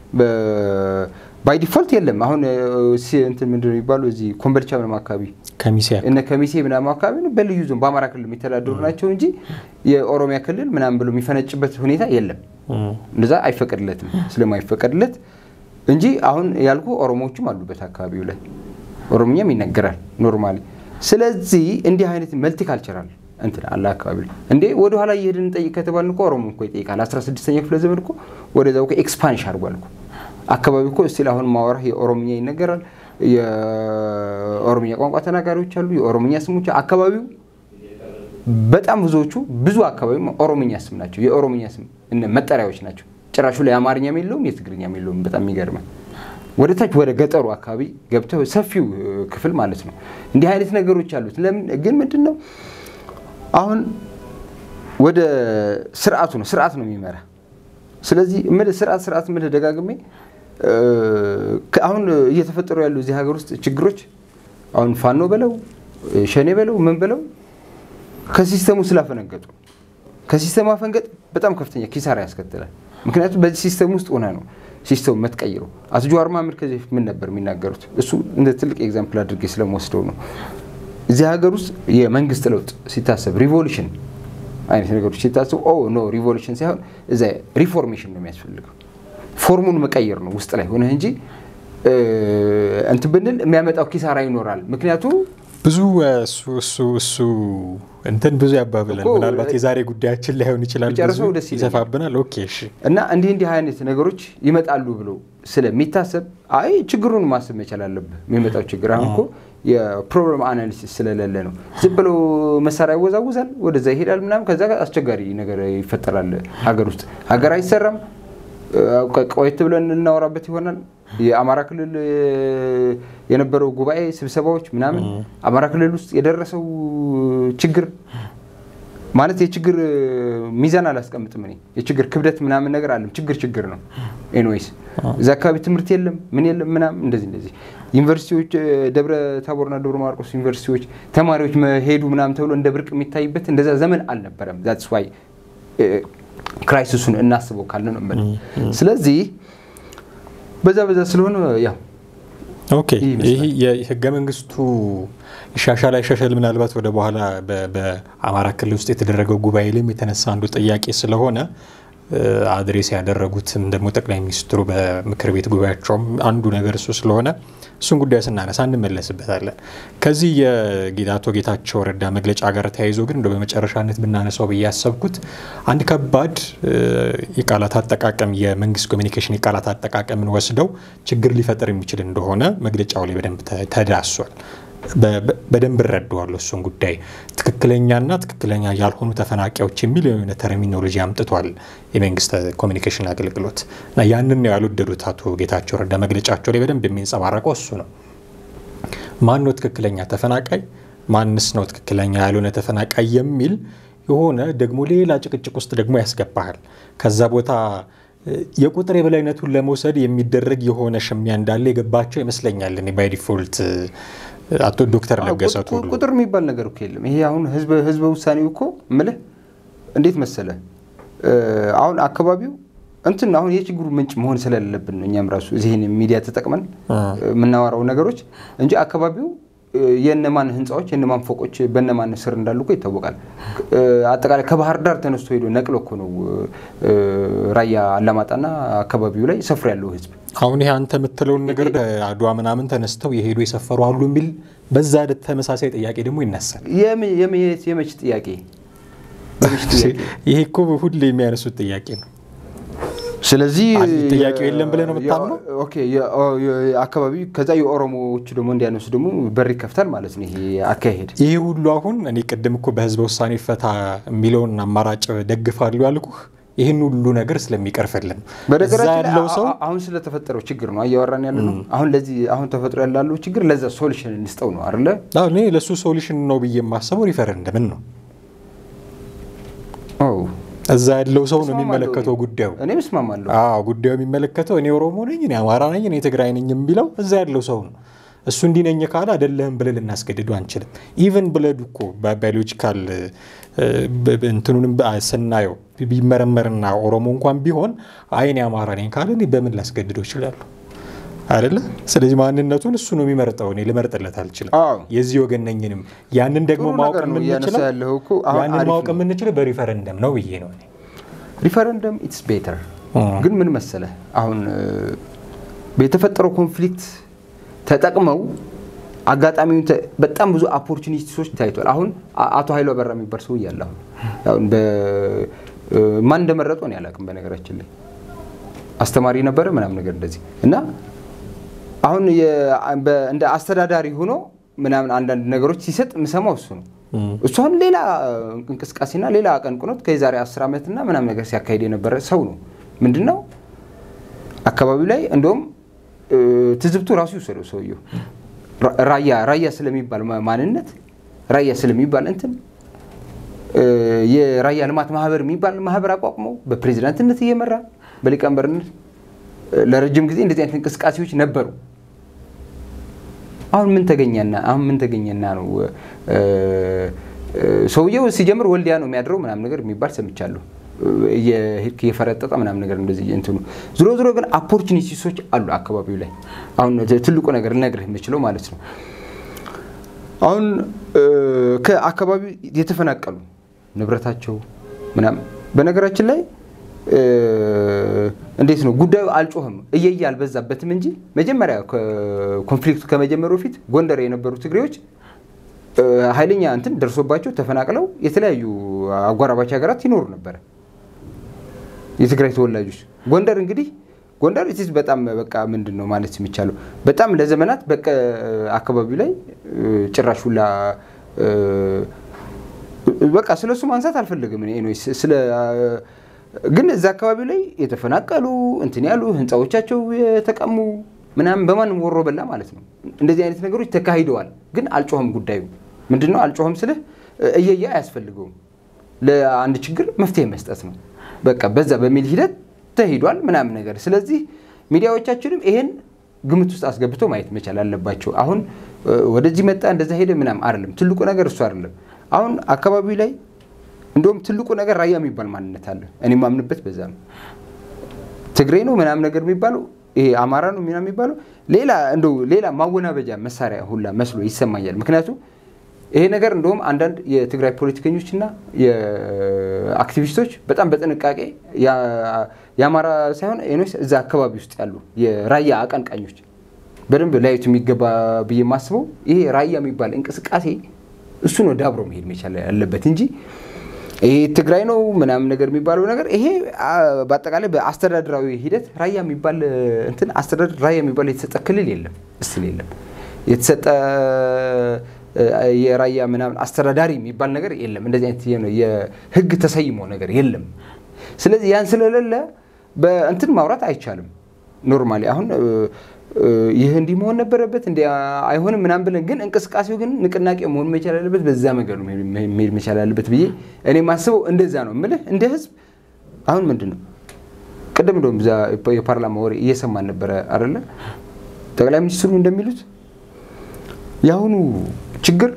ባይ ዲፎልት የለም። አሁን እንትን ምንድን ነው የሚባሉ እዚህ ኮምበልቻ ምናምን አካባቢ ከሚሴ እነ ከሚሴ ምናምን አካባቢ ነው በልዩ ዞን በአማራ ክልል የሚተዳደሩ ናቸው እንጂ የኦሮሚያ ክልል ምናምን ብሎ የሚፈነጭበት ሁኔታ የለም። እንደዛ አይፈቀድለትም ስለማይፈቀድለት እንጂ አሁን ያልኩ ኦሮሞዎችም አሉበት አካባቢው ላይ ኦሮምኛም ይነገራል ኖርማሊ። ስለዚህ እንዲህ አይነት መልቲካልቸራል እንትን አለ አካባቢ ላይ እንዴ ወደ ኋላ እየሄድን እንጠይቅ ከተባልን እኮ ኦሮሞ እኮ ይጠይቃል። 16ኛ ክፍለ ዘመን እኮ ወደዛው ኤክስፓንሽ አድርጓል እኮ አካባቢ እኮ እስቲል አሁን ማወራህ የኦሮምኛ ይነገራል። የኦሮምኛ ቋንቋ ተናጋሪዎች አሉ። የኦሮምኛ ስሞች አካባቢው በጣም ብዙዎቹ ብዙ አካባቢ ኦሮምኛ ስም ናቸው። የኦሮምኛ ስም መጠሪያዎች ናቸው። ጭራሹ ላይ አማርኛም የለውም የትግርኛም የለውም። በጣም የሚገርመ ወደ ታች ወደ ገጠሩ አካባቢ ገብተው ሰፊው ክፍል ማለት ነው እንዲህ አይነት ነገሮች አሉት። ለምን ግን ምንድን ነው አሁን ወደ ስርዓቱ ነው ስርዓት ነው የሚመራ። ስለዚህ ምልህ ስርዓት ስርዓት ምልህ ደጋግሜ አሁን እየተፈጠሩ ያሉ እዚህ ሀገር ውስጥ ችግሮች አሁን ፋኖ በለው ሸኔ በለው ምን በለው ከሲስተሙ ስላፈነገጡ ከሲስተሙ አፈንገጥ በጣም ከፍተኛ ኪሳራ ያስከትላል። ምክንያቱም በዚህ ሲስተም ውስጥ ሆነ ነው ሲስተሙ የምትቀይረው። አቶ ጀዋር መሀመድ ከዚህ በፊት ምን ነበር የሚናገሩት? እሱ እንደ ትልቅ ኤግዛምፕል አድርጌ ስለመወስደው ነው። እዚህ ሀገር ውስጥ የመንግስት ለውጥ ሲታሰብ ሪቮሉሽን አይነት ነገሮች ሲታሰቡ ኦ ኖ ሪቮሉሽን ሳይሆን እዛ ሪፎርሜሽን ነው የሚያስፈልገው። ፎርሙን መቀየር ነው ውስጥ ላይ ሆነህ እንጂ እንትን ብንል የሚያመጣው ኪሳራ ይኖራል። ምክንያቱም ብዙ እሱ እሱ እሱ እንትን ብዙ ያባብላል። እኮ ምናልባት የዛሬ ጉዳያችን ላይሆን ይችላል። ቢጨርሰው ብዙ ደስ ይለኛል። ይሰፋብናል። ኦኬ እሺ። እና እንዲህ እንዲህ አይነት ነገሮች ይመጣሉ ብሎ ስለሚታሰብ አይ ችግሩን ማሰብ መቻል አለብህ። የሚመጣው ችግር አሁን እኮ የፕሮብለም አናሊሲስ ስለሌለ ነው። ዝም ብሎ መሳሪያ ያወዛውዛል፣ ወደዛ ይሄዳል ምናምን፣ ከዛ ጋር አስቸጋሪ ነገር ይፈጠራል ሀገር ውስጥ። ሀገር አይሰራም። ቆየት ብለን እናወራበት ይሆናል። የአማራ ክልል የነበረው ጉባኤ ስብሰባዎች ምናምን አማራ ክልል ውስጥ የደረሰው ችግር ማለት የችግር ሚዛን አላስቀምጥም እኔ የችግር ክብደት ምናምን ነገር አለም ችግር ችግር ነው። ኤንዌይስ እዚ አካባቢ ትምህርት የለም ምን የለም ምናምን እንደዚህ እንደዚህ ዩኒቨርሲቲዎች ደብረ ታቦርና ደብረ ማርቆስ ዩኒቨርሲቲዎች ተማሪዎች መሄዱ ምናምን ተብሎ እንደ ብርቅ የሚታይበት እንደዛ ዘመን አልነበረም። ዛትስ ዋይ ክራይሲሱን እናስበው ካለ ነው የምልህ። ስለዚህ በዛ በዛ ስለሆነ ያው ኦኬ ይህ የህገ መንግስቱ ይሻሻል አይሻሻል ምናልባት ወደ በኋላ በ- በአማራ ክልል ውስጥ የተደረገው ጉባኤ ላይም የተነሳ አንዱ ጥያቄ ስለሆነ አድሬስ ያደረጉትም ደግሞ ጠቅላይ ሚኒስትሩ በምክር ቤት ጉባኤያቸውም አንዱ ነገር እሱ ስለሆነ እሱን ጉዳይ ስናነሳ እንመለስበታለን። ከዚህ የአቶ ጌታቸው ረዳ መግለጫ ጋር ተያይዞ ግን እንደ በመጨረሻነት ብናነሳው ብዬ ያሰብኩት አንድ ከባድ የቃላት አጠቃቀም የመንግስት ኮሚኒኬሽን የቃላት አጠቃቀምን ወስደው ችግር ሊፈጥር የሚችል እንደሆነ መግለጫው ላይ በደንብ ተ- ተዳሷል። በ- በ- በደንብ እረዳዋለሁ እሱን ጉዳይ። ትክክለኛና ትክክለኛ ያልሆኑ ተፈናቃዮች የሚል የሆነ ተርሚኖሎጂ አምጥቷል የመንግስት ኮሚኒኬሽን አገልግሎት እና ያንን ነው ያልወደዱት አቶ ጌታቸው ረዳ መግለጫቸው ላይ በደንብ የሚንጸባረቀው እሱ ነው። ማን ነው ትክክለኛ ተፈናቃይ፣ ማንስ ነው ትክክለኛ ያልሆነ ተፈናቃይ የሚል የሆነ ደግሞ ሌላ ጭቅጭቅ ውስጥ ደግሞ ያስገባሃል። ከዛ ቦታ የቁጥር የበላይነቱን ለመውሰድ የሚደረግ የሆነ ሽሚያ እንዳለ የገባቸው ይመስለኛል። እኔ ባይ ዲፎልት አቶ ዶክተር ለገሰ ቱሉ ቁጥር የሚባል ነገር እኮ የለም። ይሄ አሁን ህዝበ ውሳኔው እኮ ምልህ እንዴት መሰለ አሁን አካባቢው እንትን አሁን የችግሩ ምንጭ መሆን ስለሌለብን ነው እኛም ራሱ እዚህን ሚዲያ ተጠቅመን የምናወራው ነገሮች እንጂ አካባቢው የእነማን ህንፃዎች የእነማን ፎቆች በእነማን ስር እንዳሉ እኮ ይታወቃል። አጠቃላይ ከባህር ዳር ተነስቶ ሄዶ ነቅሎ እኮ ነው ራያ አላማጣና አካባቢው ላይ ሰፍሮ ያለው ህዝብ። አሁን ይሄ አንተ የምትለውን ነገር አድዋ ምናምን ተነስተው የሄዱ የሰፈሩ አሉ የሚል በዛ ተመሳሳይ ጥያቄ ደግሞ ይነሳል። የመች ጥያቄ? ይሄ እኮ ሁሌ የሚያነሱት ጥያቄ ነው። ስለዚህ ጥያቄው የለም ብለህ ነው የምታምነው? ኦኬ አካባቢ ከዛ የኦሮሞዎቹ ደግሞ እንዲያነሱ ደግሞ በር ይከፍታል ማለት ነው ይሄ አካሄድ። ይሄ ሁሉ አሁን እኔ ቅድም እኮ በህዝበ ውሳኔ ፈታ የሚለውን አማራጭ ደግፋሉ ያልኩህ ይህን ሁሉ ነገር ስለሚቀርፍልን በነገራችን ላይ አሁን ስለተፈጠረው ችግር ነው እያወራን ያለ ነው። አሁን ለዚህ አሁን ተፈጥሮ ያላለው ችግር ለዛ ሶሉሽን እንስጠው ነው አይደለ? እኔ ለእሱ ሶሉሽን ነው ብዬ የማስበው ሪፈረንደምን ነው። እዛ ያለው ሰው ነው የሚመለከተው ጉዳዩ። እኔም እስማማለሁ። አዎ ጉዳዩ የሚመለከተው እኔ ኦሮሞ ነኝ፣ እኔ አማራ ነኝ፣ እኔ ትግራይ ነኝ የሚለው እዛ ያለው ሰው ነው። እሱ እንዲህ ነኝ ካለ አይደለህም ብለን ልናስገድዱ አንችልም። ኢቨን ብለዱ እኮ ባዮሎጂካል እንትኑንም ስናየው ቢመረመርና ኦሮሞ እንኳን ቢሆን አይን አማራ ነኝ ካለ እኔ በምን ላስገድደው ይችላሉ? አይደለ? ስለዚህ ማንነቱን እሱ ነው የሚመርጠው። እኔ ልመርጥለት አልችልም። የዚህ ወገን ነኝንም ያንን ደግሞ ማወቅ የምንችለው ያንን ማወቅ የምንችለው በሪፈረንደም ነው ብዬ ነው። ሪፈረንደም ኢትስ ቤተር። ግን ምን መሰለ አሁን የተፈጠረው ኮንፍሊክት ተጠቅመው አጋጣሚውን በጣም ብዙ ኦፖርቹኒቲዎች ታይቷል። አሁን አቶ ኃይሉ አበራ የሚባል ሰው እያለ አሁን ማን እንደመረጠው ነው ያላቅም። በነገራችን ላይ አስተማሪ ነበረ ምናምን ነገር እንደዚህ እና አሁን እንደ አስተዳዳሪ ሆኖ ምናምን አንዳንድ ነገሮች ሲሰጥ የምሰማው እሱ ነው። እሱ አሁን ሌላ እንቅስቃሴና ሌላ አቀንቅኖት ከዛሬ አስር ዓመትና ምናምን ነገር ሲያካሄድ የነበረ ሰው ነው። ምንድን ነው አካባቢው ላይ እንደውም ትዝብቱ ራሱ ይውሰደው ሰውየው ራያ ራያ ስለሚባል ማንነት ራያ ስለሚባል እንትን የራያ ልማት ማህበር የሚባል ማህበር አቋቁመው በፕሬዚዳንትነት እየመራ በሊቀመንበርነት ለረጅም ጊዜ እንደዚህ አይነት እንቅስቃሴዎች ነበሩ። አሁን ምን ተገኘና አሁን ምን ተገኘና ነው ሰውየው ሲጀምር ወልዲያ ነው የሚያድረው ምናምን ነገር የሚባል ሰምቻለሁ። የፈረጠጠ ምናምን ነገር እንደዚህ እንትኑ ዝሮ ዝሮ ግን ኦፖርቹኒቲሶች አሉ አካባቢው ላይ። አሁን ትልቁ ነገር ልነግርህ የምችለው ማለት ነው አሁን ከአካባቢው የተፈናቀሉ ንብረታቸው ምናምን በነገራችን ላይ እንዴት ነው ጉዳዩ አልጮህም እየየ አልበዛበትም እንጂ መጀመሪያ ኮንፍሊክቱ ከመጀመሩ በፊት ጎንደር የነበሩ ትግሬዎች ኃይለኛ እንትን ደርሶባቸው ተፈናቅለው የተለያዩ አጎራባች ሀገራት ይኖሩ ነበረ። የትግራይ ተወላጆች ጎንደር እንግዲህ ጎንደር ኢትስ በጣም በቃ ምንድን ነው ማለት የሚቻለው በጣም ለዘመናት በቃ አካባቢው ላይ ጭራሽ ሁላ በቃ ስለ እሱ ማንሳት አልፈልግም። ስለ ግን እዛ አካባቢ ላይ የተፈናቀሉ እንትን ያሉ ህንፃዎቻቸው የተቀሙ ምናምን በማንም ወሮ በላ ማለት ነው። እንደዚህ አይነት ነገሮች ተካሂደዋል። ግን አልጮኸም። ጉዳዩ ምንድን ነው? አልጮኸም ስልህ እየየ አያስፈልገውም። ለአንድ ችግር መፍትሄ መስጠት ነው። በቃ በዛ በሚል ሂደት ተሂዷል ምናምን ነገር። ስለዚህ ሚዲያዎቻችንም ይሄን ግምት ውስጥ አስገብቶ ማየት መቻል አለባቸው። አሁን ወደዚህ መጣ እንደዛ ሄደ ምናምን አይደለም። ትልቁ ነገር እሱ አይደለም። አሁን አካባቢው ላይ እንደውም ትልቁ ነገር ራያ የሚባል ማንነት አለ። እኔ ማምንበት በዛ ነው። ትግሬ ነው ምናምን ነገር የሚባለው ይሄ አማራ ነው ምናምን የሚባለው ሌላ እንደው ሌላ ማወናበጃ መሳሪያ ሁላ መስሎ ይሰማኛል። ምክንያቱም ይሄ ነገር እንደውም አንዳንድ የትግራይ ፖለቲከኞችና የአክቲቪስቶች በጣም በጥንቃቄ የአማራ ሳይሆን ኖስ እዛ አካባቢ ውስጥ ያሉ የራያ አቀንቃኞች በደንብ ላዩት የሚገባ ብዬ የማስበው ይሄ ራያ የሚባል እንቅስቃሴ እሱ ነው ዳብሮ መሄድ መቻል ያለበት እንጂ ይሄ ትግራይ ነው ምናምን ነገር የሚባለው ነገር ይሄ በአጠቃላይ በአስተዳደራዊ ሂደት ራያ የሚባል እንትን አስተዳደር ራያ የሚባል የተሰጠ ክልል የለም፣ እስል የለም የተሰጠ የራያ ምናምን አስተዳዳሪ የሚባል ነገር የለም። እንደዚህ አይነት የህግ ተሰይሞ ነገር የለም። ስለዚህ ያን ስለሌለ በእንትን ማውራት አይቻልም። ኖርማሊ አሁን ይህ እንዲህ መሆን ነበረበት እንዲ አይሆንም ምናምን ብለን ግን እንቅስቃሴው ግን ንቅናቄ መሆን መቻል ያለበት በዛ መንገድ ነው መሄድ መቻል ያለበት ብዬ እኔ ማስበው እንደዛ ነው የምልህ። እንደ ህዝብ አሁን ምንድን ነው ቅድም እንደውም እዛ የፓርላማ ወሬ እየሰማን ነበረ አይደለ? ጠቅላይ ሚኒስትሩ እንደሚሉት የአሁኑ ችግር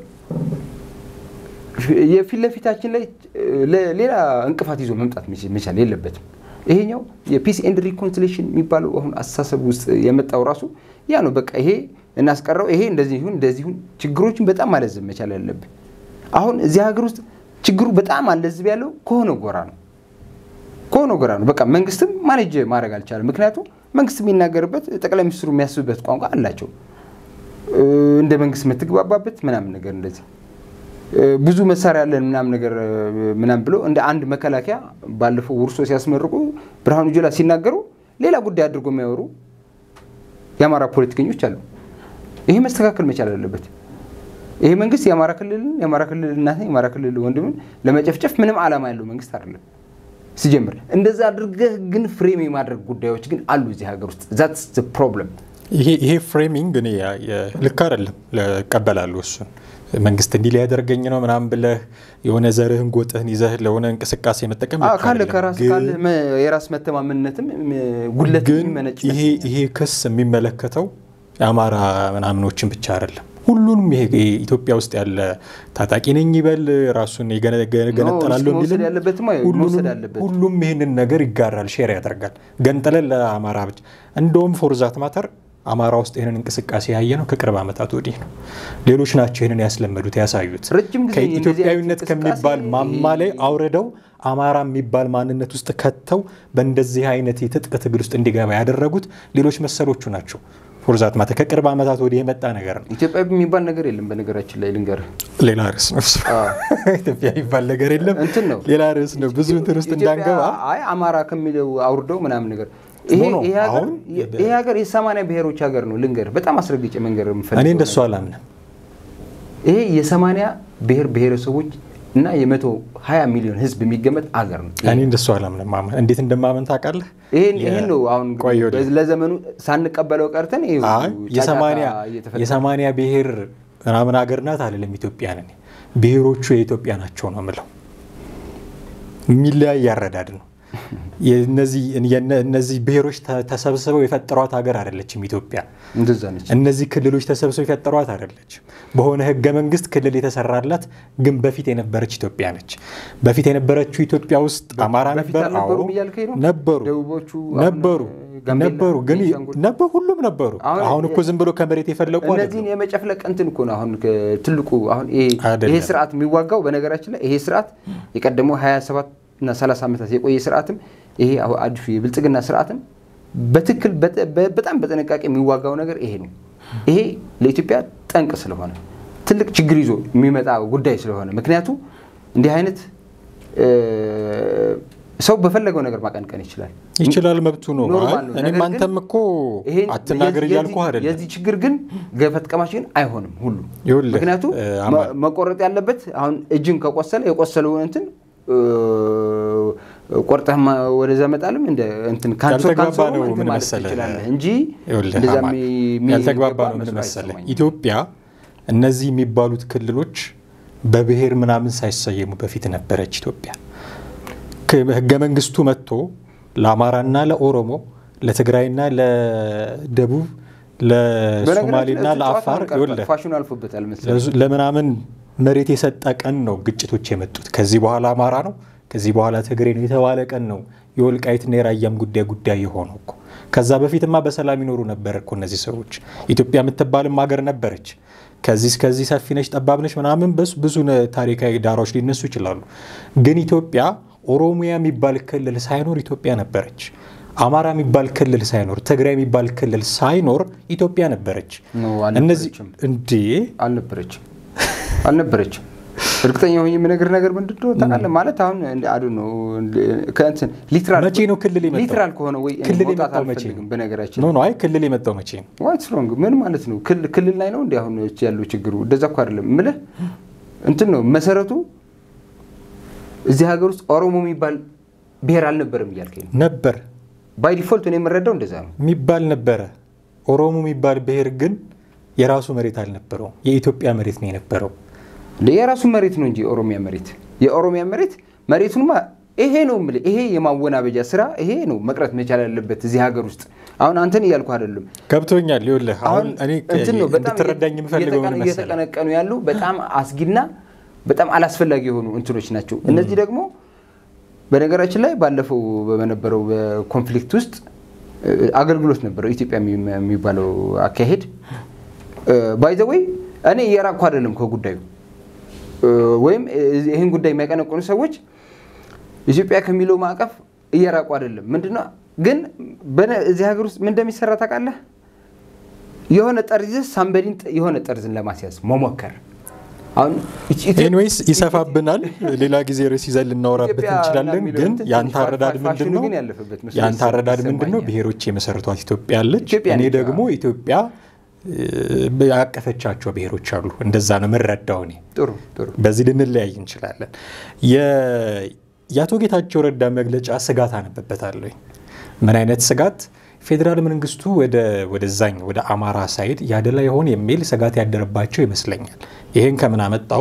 የፊት ለፊታችን ላይ ሌላ እንቅፋት ይዞ መምጣት መቻል የለበትም። ይሄኛው የፒስ ኤንድ ሪኮንሲሌሽን የሚባለው አሁን አስተሳሰብ ውስጥ የመጣው ራሱ ያ ነው። በቃ ይሄ እናስቀረው፣ ይሄ እንደዚህ ይሁን እንደዚህ ይሁን፣ ችግሮችን በጣም ማለዘብ መቻል ያለብን። አሁን እዚህ ሀገር ውስጥ ችግሩ በጣም አለዝብ ያለው ከሆነ ጎራ ነው ከሆነ ጎራ ነው። በቃ መንግስትም ማኔጅ ማድረግ አልቻለም። ምክንያቱም መንግስት የሚናገርበት ጠቅላይ ሚኒስትሩ የሚያስብበት ቋንቋ አላቸው። እንደ መንግስት የምትግባባበት ምናምን ነገር እንደዚህ ብዙ መሳሪያ ያለን ምናምን ነገር ምናምን ብሎ እንደ አንድ መከላከያ ባለፈው ውርሶ ሲያስመርቁ ብርሃኑ ጁላ ሲናገሩ ሌላ ጉዳይ አድርጎ የሚያወሩ የአማራ ፖለቲከኞች አሉ። ይሄ መስተካከል መቻል አለበት። ይሄ መንግስት የአማራ ክልልን የአማራ ክልል እናትን የአማራ ክልል ወንድምን ለመጨፍጨፍ ምንም ዓላማ ያለው መንግስት አይደለም ሲጀምር። እንደዛ አድርገህ ግን ፍሬም የማድረግ ጉዳዮች ግን አሉ እዚህ ሀገር ውስጥ ዛትስ ፕሮብለም። ይሄ ፍሬሚንግ እኔ ልክ አይደለም፣ እቀበላለሁ እሱን መንግስት እንዲህ ሊያደርገኝ ነው ምናምን ብለህ የሆነ ዘርህን ጎጥህን ይዘህ ለሆነ እንቅስቃሴ መጠቀም ካለ ከራስ ካለ የራስ መተማመንነትም ጉለት ግን የሚመነጭ ይሄ ክስ የሚመለከተው የአማራ ምናምኖችን ብቻ አይደለም። ሁሉንም ይሄ ኢትዮጵያ ውስጥ ያለ ታጣቂ ነኝ ይበል ራሱን ገነጠላለሁ መውሰድ ያለበትማ መውሰድ አለበት። ሁሉም ይህንን ነገር ይጋራል፣ ሼር ያደርጋል። ገንጥለን ለአማራ ብቻ እንደውም ፎርዛት ማተር አማራ ውስጥ ይህንን እንቅስቃሴ ያየ ነው ከቅርብ ዓመታት ወዲህ ነው። ሌሎች ናቸው ይህንን ያስለመዱት ያሳዩት። ረጅም ጊዜ ከኢትዮጵያዊነት ከሚባል ማማ ላይ አውርደው አማራ የሚባል ማንነት ውስጥ ከተው በእንደዚህ አይነት የትጥቅ ትግል ውስጥ እንዲገባ ያደረጉት ሌሎች መሰሎቹ ናቸው። ፎርዛት ማተር ከቅርብ ዓመታት ወዲህ የመጣ ነገር ነው። ኢትዮጵያ የሚባል ነገር የለም። በነገራችን ላይ ልንገርህ፣ ሌላ ርዕስ ነው። ኢትዮጵያ የሚባል ነገር የለም፣ እንትን ነው፣ ሌላ ርዕስ ነው። ብዙ እንትን ውስጥ እንዳንገባ አይ አማራ ከሚለው አውርደው ምናምን ነገር ይሄ ሀገር የሰማንያ ብሔሮች ሀገር ነው። ልንገርህ በጣም አስረግጬ መንገር የምፈልገው እኔ እንደሱ አላምንም። ይሄ የሰማንያ ብሔር ብሔረሰቦች እና የመቶ ሀያ ሚሊዮን ህዝብ የሚገመት አገር ነው። እኔ እንደሱ አላምንም። ማመን እንዴት እንደማመን ታውቃለህ? ይህን ነው አሁን ለዘመኑ ሳንቀበለው ቀርተን የሰማንያ ብሔር ምናምን ሀገር ናት አልልም። ኢትዮጵያ ነን። ብሔሮቹ የኢትዮጵያ ናቸው ነው የምለው። የሚለያይ ያረዳድ ነው። እነዚህ ብሔሮች ተሰብስበው የፈጠሯት ሀገር አይደለችም ኢትዮጵያ። እንደዛ ነች። እነዚህ ክልሎች ተሰብስበው የፈጠሯት አይደለችም። በሆነ ህገ መንግስት ክልል የተሰራላት ግን በፊት የነበረች ኢትዮጵያ ነች። በፊት የነበረችው ኢትዮጵያ ውስጥ አማራ ነበር፣ ነበሩ ነበሩ ነበሩ ግን ነበሩ ሁሉም ነበሩ። አሁን እኮ ዝም ብሎ ከመሬት የፈለቁ እነዚህን የመጨፍለቅ እንትን እኮ ነው አሁን ትልቁ አሁን ይሄ ስርዓት የሚዋጋው በነገራችን ላይ ይሄ ስርዓት የቀደመው 27 እና 30 ዓመታት የቆየ ስርዓትም ይሄ አዲሱ የብልጽግና ስርዓትም በትክክል በጣም በጥንቃቄ የሚዋጋው ነገር ይሄ ነው። ይሄ ለኢትዮጵያ ጠንቅ ስለሆነ ትልቅ ችግር ይዞ የሚመጣ ጉዳይ ስለሆነ ምክንያቱ እንዲህ አይነት ሰው በፈለገው ነገር ማቀንቀን ይችላል ይችላል፣ መብቱ ነው። እኔም አንተም እኮ አትናገር እያልኩ አይደለም። የዚህ ችግር ግን ገፈት ቀማሽ ግን አይሆንም ሁሉ ምክንያቱ መቆረጥ ያለበት አሁን እጅን ከቆሰለ የቆሰለውን እንትን ቆርጠህ ወደዛ መጣልም እንደ እንትን ያልተግባባ ነው ምን መሰለህ እንጂ ያልተግባባ ነው ምን መሰለህ ኢትዮጵያ እነዚህ የሚባሉት ክልሎች በብሔር ምናምን ሳይሰየሙ በፊት ነበረች ኢትዮጵያ። ህገ መንግስቱ መጥቶ ለአማራና ለኦሮሞ ለትግራይና ለደቡብ ለሶማሌና ለአፋር ፋሽኑ አልፎበታል ለምናምን መሬት የሰጠ ቀን ነው ግጭቶች የመጡት። ከዚህ በኋላ አማራ ነው ከዚህ በኋላ ትግሬ ነው የተባለ ቀን ነው የወልቃይትና የራያም ጉዳይ ጉዳይ የሆነው እኮ። ከዛ በፊትማ በሰላም ይኖሩ ነበር እኮ እነዚህ ሰዎች። ኢትዮጵያ የምትባልም ሀገር ነበረች። ከዚህ እስከዚህ ሰፊ ነች፣ ጠባብ ነች ምናምን ብዙ ታሪካዊ ዳራዎች ሊነሱ ይችላሉ። ግን ኢትዮጵያ ኦሮሚያ የሚባል ክልል ሳይኖር ኢትዮጵያ ነበረች። አማራ የሚባል ክልል ሳይኖር ትግራይ የሚባል ክልል ሳይኖር ኢትዮጵያ ነበረች። እነዚህ እንዴ አልነበረችም አልነበረችም። እርግጠኛ ሆኜ የምነግርህ ነገር ምንድን ነው ታውቃለህ? ማለት አሁን አዱ ነው ከእንትን ሊትራል መቼ ነው ክልል የመጣው? ሊትራል ከሆነ ወይ ክልል መውጣት የመጣው መቼ አልፈልግም። ነው? በነገራችን ኖ ኖ፣ አይ ክልል የመጣው መቼ ነው? ዋይት ስትሮንግ ምን ማለት ነው? ክልል ላይ ነው እንዲ አሁን ያለው ችግሩ። እንደዛ እኮ አይደለም የምልህ እንትን ነው መሰረቱ። እዚህ ሀገር ውስጥ ኦሮሞ የሚባል ብሔር አልነበረም እያልከኝ ነው? ነበር ባይ ዲፎልት እኔ የምረዳው እንደዛ ነው። የሚባል ነበረ። ኦሮሞ የሚባል ብሔር ግን የራሱ መሬት አልነበረውም። የኢትዮጵያ መሬት ነው የነበረው። የራሱ መሬት ነው እንጂ የኦሮሚያ መሬት የኦሮሚያ መሬት መሬቱንማ ይሄ ነው የምልህ። ይሄ የማወናበጃ ስራ ይሄ ነው መቅረት መቻል ያለበት እዚህ ሀገር ውስጥ። አሁን አንተን እያልኩ አይደለም ገብቶኛል። ይኸውልህ አሁን እኔ እንትን ነው በጣም እንድትረዳኝ የምፈልገው ምን መሰለህ? እየተቀነቀኑ ያሉ በጣም አስጊና በጣም አላስፈላጊ የሆኑ እንትኖች ናቸው። እነዚህ ደግሞ በነገራችን ላይ ባለፈው በነበረው በኮንፍሊክት ውስጥ አገልግሎት ነበረው ኢትዮጵያ የሚባለው አካሄድ ባይዘወይ እኔ እየራቅኩ አይደለም ከጉዳዩ ወይም ይህን ጉዳይ የሚያቀነቅኑ ሰዎች ኢትዮጵያ ከሚለው ማዕቀፍ እየራቁ አይደለም። ምንድነው ግን እዚህ ሀገር ውስጥ ምን እንደሚሰራ ታውቃለህ? የሆነ ጠርዝ ሳምበዲን የሆነ ጠርዝን ለማስያዝ መሞከር አሁን ኤኒዌይስ ይሰፋብናል። ሌላ ጊዜ ርዕስ ይዘን ልናወራበት እንችላለን። ግን የአንተ አረዳድ ምንድን ነው? የአንተ አረዳድ ምንድን ነው? ብሔሮች የመሰረቷት ኢትዮጵያ አለች። እኔ ደግሞ ኢትዮጵያ ያቀፈቻቸው ብሔሮች አሉ። እንደዛ ነው የምረዳው እኔ። ጥሩ ጥሩ። በዚህ ልንለያይ እንችላለን። የአቶ ጌታቸው ረዳ መግለጫ ስጋት አነበበታለሁ። ምን አይነት ስጋት? ፌዴራል መንግስቱ ወደዛኝ ወደ አማራ ሳይድ ያደላ ይሆን የሚል ስጋት ያደረባቸው ይመስለኛል። ይህን ከምን አመጣው?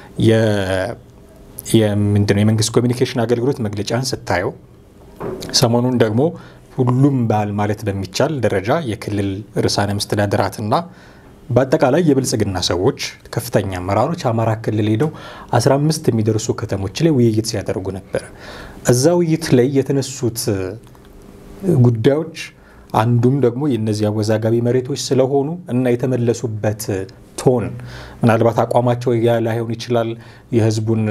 ምንድነው የመንግስት ኮሚኒኬሽን አገልግሎት መግለጫን ስታየው ሰሞኑን ደግሞ ሁሉም ባል ማለት በሚቻል ደረጃ የክልል ርዕሳነ መስተዳድራትና በአጠቃላይ የብልጽግና ሰዎች ከፍተኛ አመራሮች አማራ ክልል ሄደው 15 የሚደርሱ ከተሞች ላይ ውይይት ሲያደርጉ ነበረ። እዛ ውይይት ላይ የተነሱት ጉዳዮች አንዱም ደግሞ የእነዚህ አወዛጋቢ መሬቶች ስለሆኑ እና የተመለሱበት ቶን ምናልባት አቋማቸው ያ ላይሆን ይችላል የህዝቡን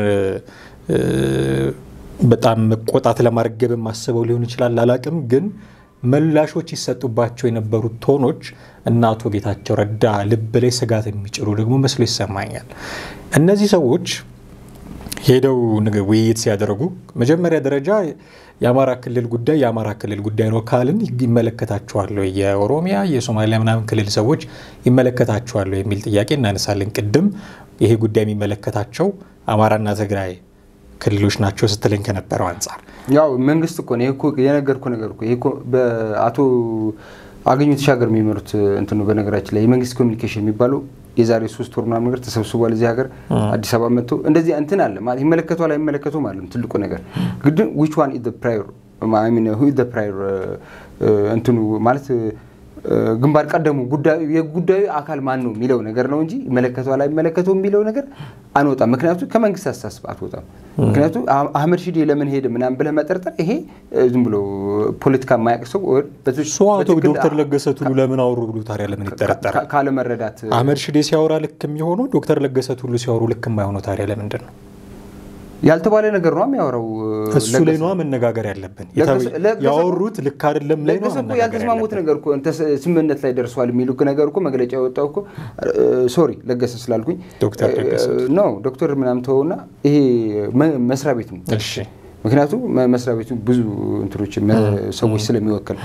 በጣም መቆጣት ለማርገብም አስበው ሊሆን ይችላል አላቅም። ግን ምላሾች ይሰጡባቸው የነበሩት ቶኖች እና አቶ ጌታቸው ረዳ ልብ ላይ ስጋት የሚጭሩ ደግሞ መስሎ ይሰማኛል። እነዚህ ሰዎች ሄደው ውይይት ሲያደርጉ መጀመሪያ ደረጃ የአማራ ክልል ጉዳይ የአማራ ክልል ጉዳይ ነው ካልን ይመለከታቸዋል፣ የኦሮሚያ የሶማሊያ ምናምን ክልል ሰዎች ይመለከታቸዋል የሚል ጥያቄ እናነሳለን። ቅድም ይሄ ጉዳይ የሚመለከታቸው አማራና ትግራይ ክልሎች ናቸው ስትለኝ ከነበረው አንጻር ያው መንግስት እኮ ነው እኮ የነገርኩ ነገር እኮ ይሄ እኮ በአቶ አገኘሁ ተሻገር የሚመሩት እንትን ነው። በነገራችን ላይ የመንግስት ኮሚኒኬሽን የሚባለው የዛሬ ሶስት ወር ምናምን ነገር ተሰብስቧል እዚህ ሀገር አዲስ አበባ መጥቶ እንደዚህ እንትን አለ ማለት ይመለከቷል አይመለከቱም አለም ትልቁ ነገር ግን ዊች ዋን ኢዝ ፕራዮር ሁ ኢዝ ፕራዮር እንትኑ ማለት ግንባር ቀደሙ ጉዳዩ የጉዳዩ አካል ማን ነው የሚለው ነገር ነው እንጂ ይመለከተዋል አይመለከተው የሚለው ነገር አንወጣም። ምክንያቱ ከመንግስት አስተሳሰብ አትወጣም። ምክንያቱ አህመድ ሺዴ ለምን ሄደ ምናምን ብለህ መጠርጠር ይሄ ዝም ብሎ ፖለቲካ የማያውቅ ሰው እሱ አቶ ዶክተር ለገሰ ቱሉ ለምን አወሩ ብሎ ታዲያ ለምን ይጠረጠራል? ካለመረዳት አህመድ ሺዴ ሲያወራ ልክ የሚሆነው ዶክተር ለገሰ ቱሉ ሲያወሩ ልክ የማይሆነው ታዲያ ለምንድን ነው? ያልተባለ ነገር ነው የሚያወራው። እሱ ላይ ነዋ መነጋገር ያለብን። ያወሩት ልክ አይደለም ላይ ነው ያልተስማሙት ነገር እኮ ስምምነት ላይ ደርሷል የሚሉ ነገር እኮ መግለጫ የወጣው እኮ ሶሪ ለገሰ ስላልኩኝ ዶክተር ለገሰ ኖ ዶክተር ምናምን ተወውና ይሄ መስሪያ ቤት ነው። እሺ ምክንያቱም መስሪያ ቤቱ ብዙ እንትኖች ሰዎች ስለሚወክል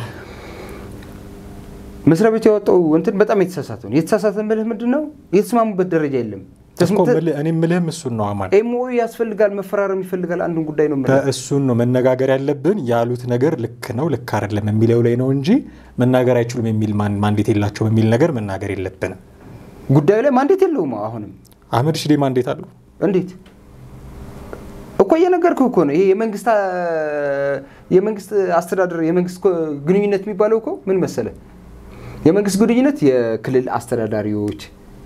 መስሪያ ቤቱ ያወጣው እንትን በጣም የተሳሳተ ነው። የተሳሳተ ምልህ ምንድን ነው? የተስማሙበት ደረጃ የለም። እኔ ምልህም እሱን ነው አማን ኤምኦ ያስፈልጋል፣ መፈራረም ይፈልጋል። አንዱን ጉዳይ ነው እሱን ነው መነጋገር ያለብን። ያሉት ነገር ልክ ነው ልክ አይደለም የሚለው ላይ ነው እንጂ መናገር አይችሉም የሚል ማንዴት የላቸውም የሚል ነገር መናገር የለብንም። ጉዳዩ ላይ ማንዴት የለውም። አሁንም አህመድ ሽዴ ማንዴት አለው። እንዴት እኮ እየነገርኩህ እኮ ነው። ይሄ የመንግስት የመንግስት አስተዳደር የመንግስት ግንኙነት የሚባለው እኮ ምን መሰለ፣ የመንግስት ግንኙነት የክልል አስተዳዳሪዎች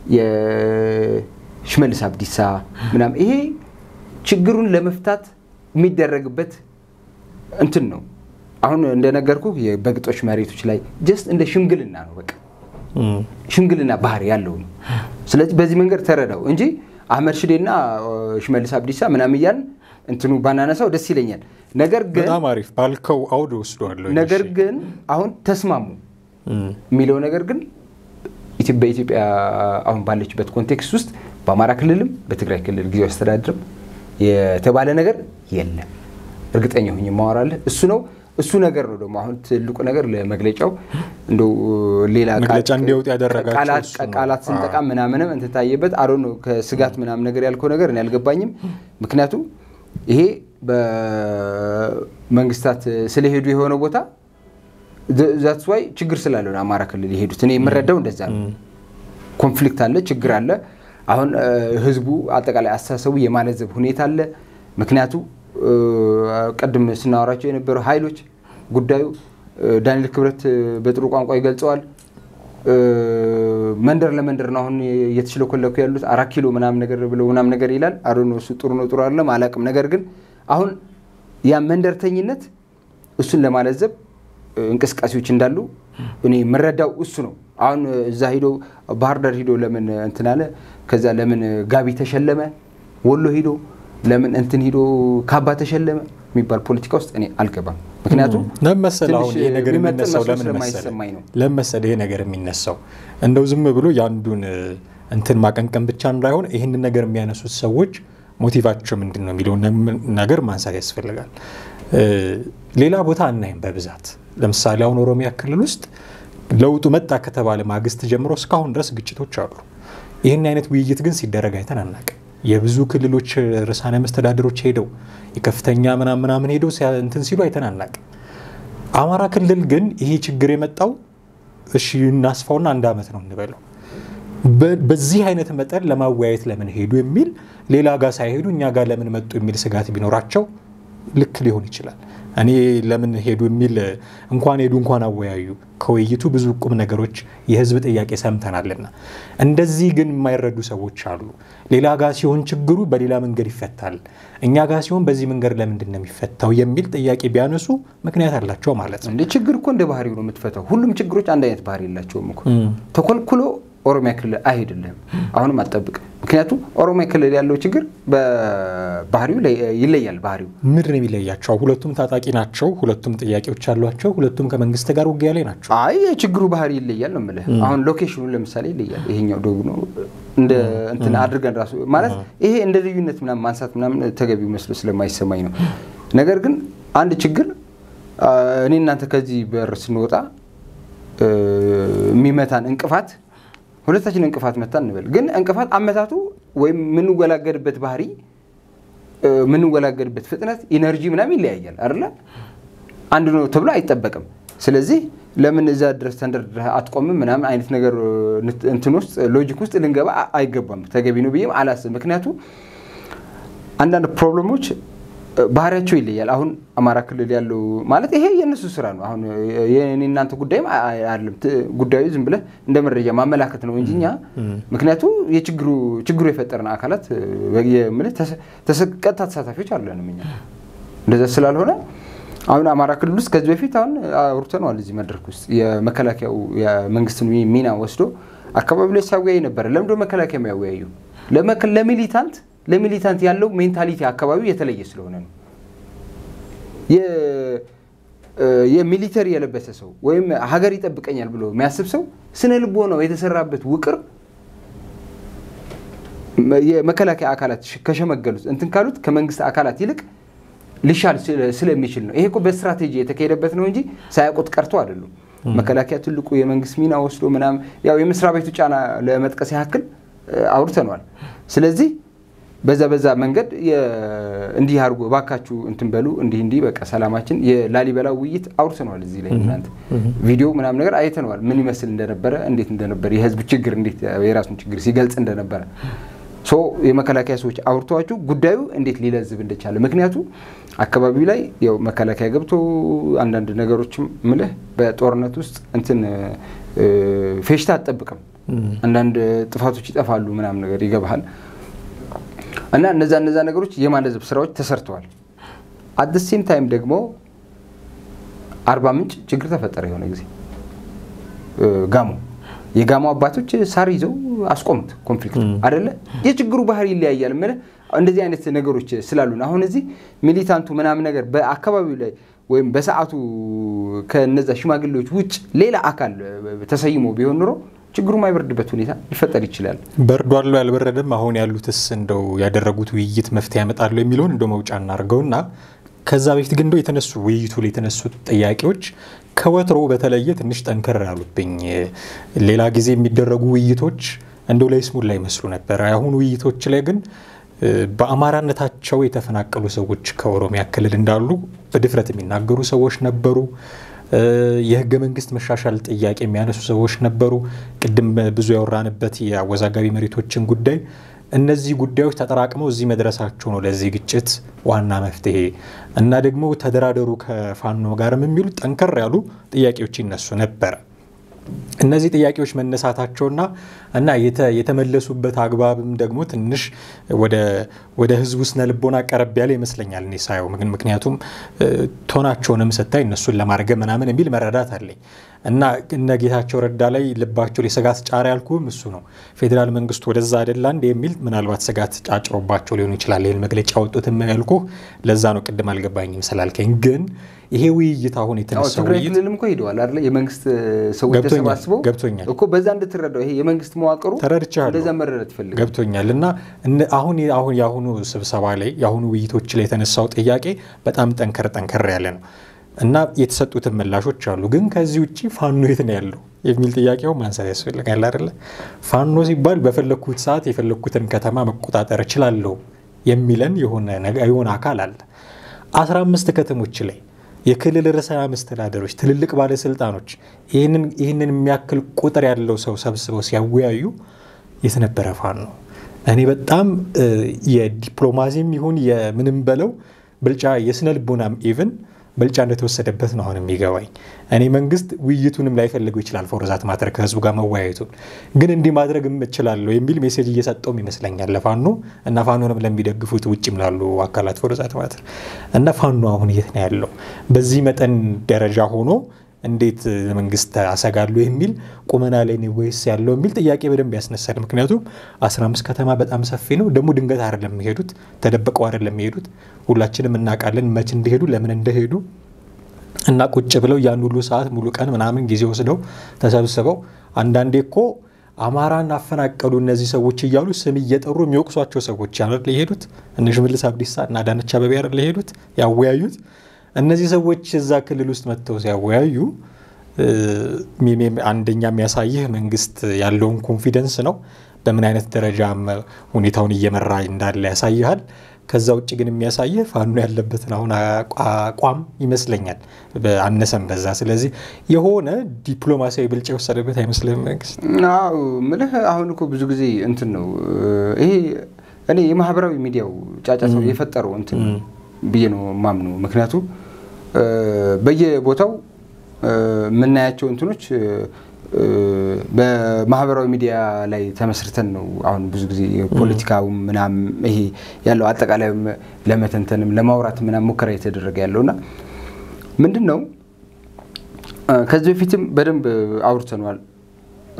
ሽመልስ አብዲሳ ምናምን ይሄ ችግሩን ለመፍታት የሚደረግበት እንትን ነው። አሁን እንደነገርኩ በግጦሽ መሬቶች ላይ ጀስት እንደ ሽምግልና ነው። በቃ ሽምግልና ባህሪ ያለው ነው። ስለዚህ በዚህ መንገድ ተረዳው እንጂ አህመድ ሽዴና ሽመልስ አብዲሳ ምናምን እያልን እንትኑ ባናነሳው ደስ ይለኛል። ነገር ግን በጣም አሪፍ ባልከው አውድ ወስደዋለሁ። ነገር ግን አሁን ተስማሙ የሚለው ነገር ግን በኢትዮጵያ አሁን ባለችበት ኮንቴክስት ውስጥ በአማራ ክልልም በትግራይ ክልል ጊዜያዊ አስተዳደርም የተባለ ነገር የለም። እርግጠኛ ሁኝ የማወራለህ እሱ ነው። እሱ ነገር ነው ደግሞ አሁን ትልቁ ነገር ለመግለጫው እንደው ሌላ መግለጫ እንዲወጡ ያደረጋቸው ቃላት ስንጠቃ ምናምንም እንትታየበት አሮ ነው ከስጋት ምናምን ነገር ያልከው ነገር እኔ አልገባኝም። ምክንያቱም ይሄ በመንግስታት ስለሄዱ የሆነ ቦታ ዛትስ ዋይ ችግር ስላለ ነው አማራ ክልል የሄዱት። እኔ የምረዳው እንደዛ ነው። ኮንፍሊክት አለ፣ ችግር አለ። አሁን ህዝቡ አጠቃላይ አስተሳሰቡ የማለዘብ ሁኔታ አለ። ምክንያቱ ቅድም ስናወራቸው የነበረው ኃይሎች ጉዳዩ ዳንኤል ክብረት በጥሩ ቋንቋ ይገልጸዋል። መንደር ለመንደር ነው አሁን እየተሽለኮለኩ ያሉት አራት ኪሎ ምናምን ነገር ብለው ምናምን ነገር ይላል። አዶ እሱ ጥሩ ነው ጥሩ አይደለም አላውቅም። ነገር ግን አሁን ያ መንደርተኝነት እሱን ለማለዘብ እንቅስቃሴዎች እንዳሉ እኔ የምረዳው እሱ ነው። አሁን እዛ ሂዶ ባህር ዳር ሂዶ ለምን እንትን አለ፣ ከዛ ለምን ጋቢ ተሸለመ፣ ወሎ ሂዶ ለምን እንትን ሂዶ ካባ ተሸለመ የሚባል ፖለቲካ ውስጥ እኔ አልገባም። ምክንያቱም ለምን መሰለህ አሁን ይሄ ነገር የሚነሳው ለምን ስለማይሰማኝ ነው። ለምን መሰለህ ይሄ ነገር የሚነሳው እንደው ዝም ብሎ የአንዱን እንትን ማቀንቀን ብቻ እንዳይሆን ይህንን ነገር የሚያነሱት ሰዎች ሞቲቫቸው ምንድን ነው የሚለውን ነገር ማንሳት ያስፈልጋል። ሌላ ቦታ አናይም በብዛት ለምሳሌ አሁን ኦሮሚያ ክልል ውስጥ ለውጡ መጣ ከተባለ ማግስት ጀምሮ እስካሁን ድረስ ግጭቶች አሉ። ይህን አይነት ውይይት ግን ሲደረግ አይተን አናውቅም። የብዙ ክልሎች ርዕሳነ መስተዳድሮች ሄደው የከፍተኛ ምናምን ምናምን ሄደው እንትን ሲሉ አይተን አናውቅም። አማራ ክልል ግን ይሄ ችግር የመጣው እሺ እናስፋውና አንድ ዓመት ነው እንበለው በዚህ አይነት መጠን ለማወያየት ለምን ሄዱ የሚል ሌላ ጋር ሳይሄዱ እኛ ጋር ለምን መጡ የሚል ስጋት ቢኖራቸው ልክ ሊሆን ይችላል። እኔ ለምን ሄዱ የሚል እንኳን ሄዱ እንኳን አወያዩ ከውይይቱ ብዙ ቁም ነገሮች የህዝብ ጥያቄ ሰምተናልና፣ እንደዚህ ግን የማይረዱ ሰዎች አሉ። ሌላ ጋር ሲሆን ችግሩ በሌላ መንገድ ይፈታል፣ እኛ ጋር ሲሆን በዚህ መንገድ ለምንድን ነው የሚፈታው የሚል ጥያቄ ቢያነሱ ምክንያት አላቸው ማለት ነው። እንደ ችግር እኮ እንደ ባህሪው ነው የምትፈታው። ሁሉም ችግሮች አንድ አይነት ባህሪ የላቸውም እኮ ተኮልኩሎ ኦሮሚያ ክልል አይሄድልህም። አሁንም አጠብቅ። ምክንያቱም ኦሮሚያ ክልል ያለው ችግር በባህሪው ይለያል። ባህሪው ምንድን ነው የሚለያቸው? ሁለቱም ታጣቂ ናቸው። ሁለቱም ጥያቄዎች አሏቸው። ሁለቱም ከመንግስት ጋር ውጊያ ላይ ናቸው። አይ የችግሩ ባህሪ ይለያል ነው የምልህ። አሁን ሎኬሽኑ ለምሳሌ ይለያል። ይሄኛው ደቡብ ነው እንደ እንትን አድርገን ራሱ ማለት ይሄ እንደ ልዩነት ምናምን ማንሳት ምናምን ተገቢው መስሎ ስለማይሰማኝ ነው። ነገር ግን አንድ ችግር እኔ እናንተ ከዚህ በር ስንወጣ የሚመታን እንቅፋት ሁለታችን እንቅፋት መታ እንበል። ግን እንቅፋት አመታቱ ወይም የምንወላገድበት ባህሪ የምንወላገድበት ፍጥነት ኢነርጂ ምናምን ይለያያል አይደለ? አንድ ነው ተብሎ አይጠበቅም። ስለዚህ ለምን እዛ ድረስ ተንደርድረህ አትቆምም ምናምን አይነት ነገር እንትን ውስጥ ሎጂክ ውስጥ ልንገባ አይገባም። ተገቢ ነው ብዬም አላስብ። ምክንያቱም አንዳንድ ፕሮብለሞች ባህሪያቸው ይለያል። አሁን አማራ ክልል ያለው ማለት ይሄ የእነሱ ስራ ነው። አሁን የእኔ እናንተ ጉዳይም አይደለም። ጉዳዩ ዝም ብለህ እንደ መረጃ ማመላከት ነው እንጂ እኛ ምክንያቱ የችግሩ ችግሩ የፈጠርን አካላት የምልህ ቀጥታ ተሳታፊዎች አለንም እኛ እንደዛ ስላልሆነ አሁን አማራ ክልል ውስጥ ከዚህ በፊት አሁን አውርተነዋል እዚህ መድረክ ውስጥ የመከላከያው የመንግስትን ሚና ወስዶ አካባቢ ላይ ሲያወያይ ነበረ። ለምንድን ነው መከላከያ የሚያወያዩ? ለሚሊታንት ለሚሊታንት ያለው ሜንታሊቲ አካባቢው የተለየ ስለሆነ ነው። የሚሊተሪ የለበሰ ሰው ወይም ሀገር ይጠብቀኛል ብሎ የሚያስብ ሰው ስነ ልቦናው የተሰራበት ውቅር የመከላከያ አካላት ከሸመገሉት እንትን ካሉት ከመንግስት አካላት ይልቅ ሊሻል ስለሚችል ነው። ይሄ እኮ በስትራቴጂ የተካሄደበት ነው እንጂ ሳያውቁት ቀርቶ አይደሉም። መከላከያ ትልቁ የመንግስት ሚና ወስዶ ምናምን ያው የመስሪያ ቤቱ ጫና ለመጥቀስ ያክል አውርተነዋል። ስለዚህ በዛ በዛ መንገድ እንዲህ አድርጎ እባካችሁ እንትን በሉ እንዲህ እንዲህ በቃ ሰላማችን የላሊበላ ውይይት አውርተነዋል። እዚህ ላይ እናንተ ቪዲዮ ምናምን ነገር አይተነዋል። ምን ይመስል እንደነበረ እንዴት እንደነበረ የህዝብ ችግር እንዴት የራሱን ችግር ሲገልጽ እንደነበረ ሶ የመከላከያ ሰዎች አውርተዋችሁ ጉዳዩ እንዴት ሊለዝብ እንደቻለ ምክንያቱ አካባቢው ላይ ያው መከላከያ ገብቶ አንዳንድ ነገሮችም ምልህ በጦርነት ውስጥ እንትን ፌሽታ አትጠብቅም። አንዳንድ ጥፋቶች ይጠፋሉ ምናምን ነገር ይገባሃል። እና እነዛ እነዛ ነገሮች የማለዘብ ስራዎች ተሰርተዋል። አት ሴም ታይም ደግሞ አርባ ምንጭ ችግር ተፈጠረ። የሆነ ጊዜ ጋሞ የጋሞ አባቶች ሳር ይዘው አስቆሙት ኮንፍሊክት አደለ። የችግሩ ባህሪ ይለያያል። ምን እንደዚህ አይነት ነገሮች ስላሉን አሁን እዚህ ሚሊታንቱ ምናምን ነገር በአካባቢው ላይ ወይም በሰዓቱ ከነዛ ሽማግሌዎች ውጭ ሌላ አካል ተሰይሞ ቢሆን ኑሮ ችግሩ ማይበርድበት ሁኔታ ሊፈጠር ይችላል። በርዷል ያልበረደም አሁን ያሉትስ እንደው ያደረጉት ውይይት መፍትሄ ያመጣሉ የሚለውን እንደው መውጫ እናድርገውና ከዛ በፊት ግን እንደው የተነሱ ውይይቱ ላይ የተነሱት ጥያቄዎች ከወትሮ በተለየ ትንሽ ጠንከር ያሉብኝ። ሌላ ጊዜ የሚደረጉ ውይይቶች እንደው ለይስሙላ ይመስሉ ነበር። አሁን ውይይቶች ላይ ግን በአማራነታቸው የተፈናቀሉ ሰዎች ከኦሮሚያ ክልል እንዳሉ በድፍረት የሚናገሩ ሰዎች ነበሩ። የህገ መንግስት መሻሻል ጥያቄ የሚያነሱ ሰዎች ነበሩ። ቅድም ብዙ ያወራንበት የአወዛጋቢ መሬቶችን ጉዳይ እነዚህ ጉዳዮች ተጠራቅመው እዚህ መድረሳቸው ነው ለዚህ ግጭት ዋና መፍትሄ እና ደግሞ ተደራደሩ ከፋኖ ጋርም የሚሉ ጠንከር ያሉ ጥያቄዎች ይነሱ ነበረ። እነዚህ ጥያቄዎች መነሳታቸውና እና የተመለሱበት አግባብም ደግሞ ትንሽ ወደ ህዝቡ ስነ ልቦና ቀረብ ያለ ይመስለኛል እኔ ሳየው። ምክንያቱም ቶናቸውንም ስታይ እነሱን ለማርገብ ምናምን የሚል መረዳት አለኝ እና እነ ጌታቸው ረዳ ላይ ልባቸው ላይ ስጋት ጫር ያልኩም እሱ ነው። ፌዴራል መንግስቱ ወደዛ አይደላ እንደ የሚል ምናልባት ስጋት ጫጭሮባቸው ሊሆኑ ይችላል ይህን መግለጫ ያወጡት ያልኩ ለዛ ነው። ቅድም አልገባኝም ስላልከኝ ግን ይሄ ውይይት አሁን የተነሳው ትግራይ ውይይት ክልልም እኮ ሄደዋል አይደለ? የመንግስት ሰዎች ገብቶኛል፣ ተሰባስበው ገብቶኛል። እኮ በዛ እንድትረዳው ይሄ የመንግስት መዋቅሩ ተረድቻለሁ። እንደዛ መረዳት ይፈልጋል። ገብቶኛል እና እነ- አሁን አሁን የአሁኑ ስብሰባ ላይ የአሁኑ ውይይቶች ላይ የተነሳው ጥያቄ በጣም ጠንከር ጠንከር ያለ ነው እና የተሰጡትን ምላሾች አሉ። ግን ከዚህ ውጭ ፋኖ የት ነው ያለው የሚል ጥያቄው ማንሳት ያስፈልጋል አይደለ? ፋኖ ሲባል በፈለግኩት ሰዓት የፈለግኩትን ከተማ መቆጣጠር እችላለሁ የሚለን የሆነ ነገ- የሆነ አካል አለ። አስራ አምስት ከተሞች ላይ የክልል ርዕሰ መስተዳደሮች፣ ትልልቅ ባለስልጣኖች ይህንን ይህንን የሚያክል ቁጥር ያለው ሰው ሰብስበው ሲያወያዩ የት ነበረ ፋኖ? እኔ በጣም እ፣ የዲፕሎማሲም ይሁን የምንም በለው ብልጫ የስነ ልቦናም ኢቭን ብልጫ እንደተወሰደበት ነው አሁን የሚገባኝ። እኔ መንግስት ውይይቱንም ላይፈልገው ይችላል ፎርዛት ማድረግ ከህዝቡ ጋር መወያየቱን ግን እንዲህ ማድረግ እችላለሁ የሚል ሜሴጅ እየሰጠውም ይመስለኛል ለፋኖ እና ፋኖንም ለሚደግፉት ውጭም ላሉ አካላት ፎርዛት ማድረግ እና ፋኖ አሁን የት ነው ያለው በዚህ መጠን ደረጃ ሆኖ እንዴት መንግስት አሰጋሉ የሚል ቁመና ላይ ነው ወይስ ያለው የሚል ጥያቄ በደንብ ያስነሳል። ምክንያቱም 15 ከተማ በጣም ሰፊ ነው። ደግሞ ድንገት አይደለም የሚሄዱት፣ ተደብቀው አይደለም የሚሄዱት። ሁላችንም እናውቃለን መች እንደሄዱ ለምን እንደሄዱ እና ቁጭ ብለው ያን ሁሉ ሰዓት ሙሉ ቀን ምናምን ጊዜ ወስደው ተሰብስበው አንዳንዴ እኮ አማራን አፈናቀሉ እነዚህ ሰዎች እያሉ ስም እየጠሩ የሚወቅሷቸው ሰዎች አይደል የሄዱት? እነ ሽመልስ አብዲሳ እና አዳነች አቤቤ አይደል የሄዱት ያወያዩት? እነዚህ ሰዎች እዛ ክልል ውስጥ መጥተው ሲያወያዩ እ፣ ሚ- አንደኛ የሚያሳይህ መንግስት ያለውን ኮንፊደንስ ነው። በምን አይነት ደረጃ ሁኔታውን እየመራ እንዳለ ያሳይሃል። ከዛ ውጭ ግን የሚያሳይህ ፋኖ ያለበትን አሁን አቋ- አቋም ይመስለኛል በአነሰም በዛ። ስለዚህ የሆነ ዲፕሎማሲያዊ ብልጫ የወሰደበት አይመስልም መንግስት። አዎ ምልህ አሁን እኮ ብዙ ጊዜ እንትን ነው ይሄ እኔ የማህበራዊ ሚዲያው ጫጫታው የፈጠረው እንትን ብዬ ነው ማምኑ። ምክንያቱም እ፣ በየቦታው እ፣ የምናያቸው እንትኖች እ፣ በማህበራዊ ሚዲያ ላይ ተመስርተን ነው አሁን ብዙ ጊዜ የፖለቲካውም ምናምን ይሄ ያለው አጠቃላይም ለመተንተንም ለማውራት ምናምን ሙከራ የተደረገ ያለውና ምንድን ነው እ፣ ከዚህ በፊትም በደንብ አውርተነዋል። እ፣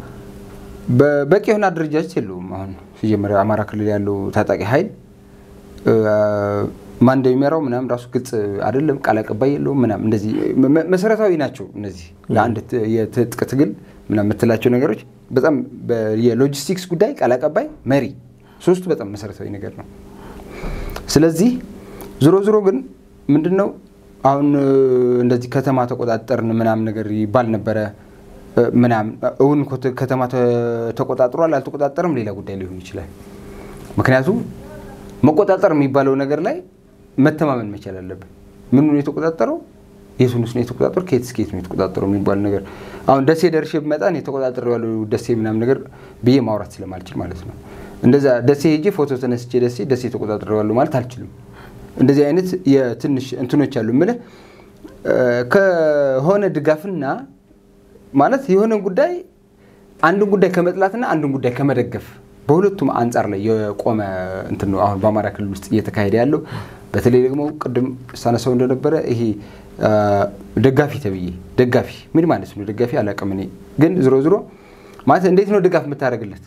በበቂ የሆነ አደረጃጀት የለውም። አሁን ሲጀመር አማራ ክልል ያለው ታጣቂ ኃይል እ፣ ማን እንደሚመራው ምናምን ራሱ ግልጽ አይደለም። ቃል አቀባይ የለውም ምናምን እንደዚህ መ- መሰረታዊ ናቸው እነዚህ ለአንድ ት- የትጥቅ ትግል ምናምን የምትላቸው ነገሮች በጣም በ- የሎጂስቲክስ ጉዳይ ቃል አቀባይ፣ መሪ ሶስቱ በጣም መሰረታዊ ነገር ነው። ስለዚህ ዞሮ ዞሮ ግን ምንድን ነው አሁን እ፣ እንደዚህ ከተማ ተቆጣጠርን ምናምን ነገር ይባል ነበረ እ፣ ምናምን እውን እኮ ተ- ከተማ ተ- ተቆጣጥሯል አልተቆጣጠርም ሌላ ጉዳይ ሊሆን ይችላል። ምክንያቱም መቆጣጠር የሚባለው ነገር ላይ መተማመን መቻል አለብን። ምኑ ነው የተቆጣጠረው? የቱንስ ነው የተቆጣጠረው? ከየት እስከ የት ነው የተቆጣጠረው የሚባል ነገር አሁን ደሴ ደርሼ ብመጣ እኔ የተቆጣጠረው ደሴ ምናምን ነገር ብዬ ማውራት ስለማልችል ማለት ነው። እንደዛ ደሴ ሄጄ ፎቶ ተነስቼ ደሴ ደሴ ተቆጣጠረዋለሁ ማለት አልችልም። እንደዚህ አይነት የትንሽ እንትኖች አሉ የምልህ እ፣ ከሆነ ድጋፍና ማለት የሆነ ጉዳይ አንድን ጉዳይ ከመጥላትና አንድን ጉዳይ ከመደገፍ በሁለቱም አንጻር ላይ የቆመ እንትን ነው አሁን በአማራ ክልል ውስጥ እየተካሄደ ያለው። በተለይ ደግሞ ቅድም ሳነሳው እንደነበረ ይሄ አ፣ ደጋፊ ተብዬ ደጋፊ ምን ማለት ነው? ደጋፊ አላውቅም እኔ ግን ዝሮ ዝሮ ማለት እንዴት ነው ድጋፍ የምታደርግለት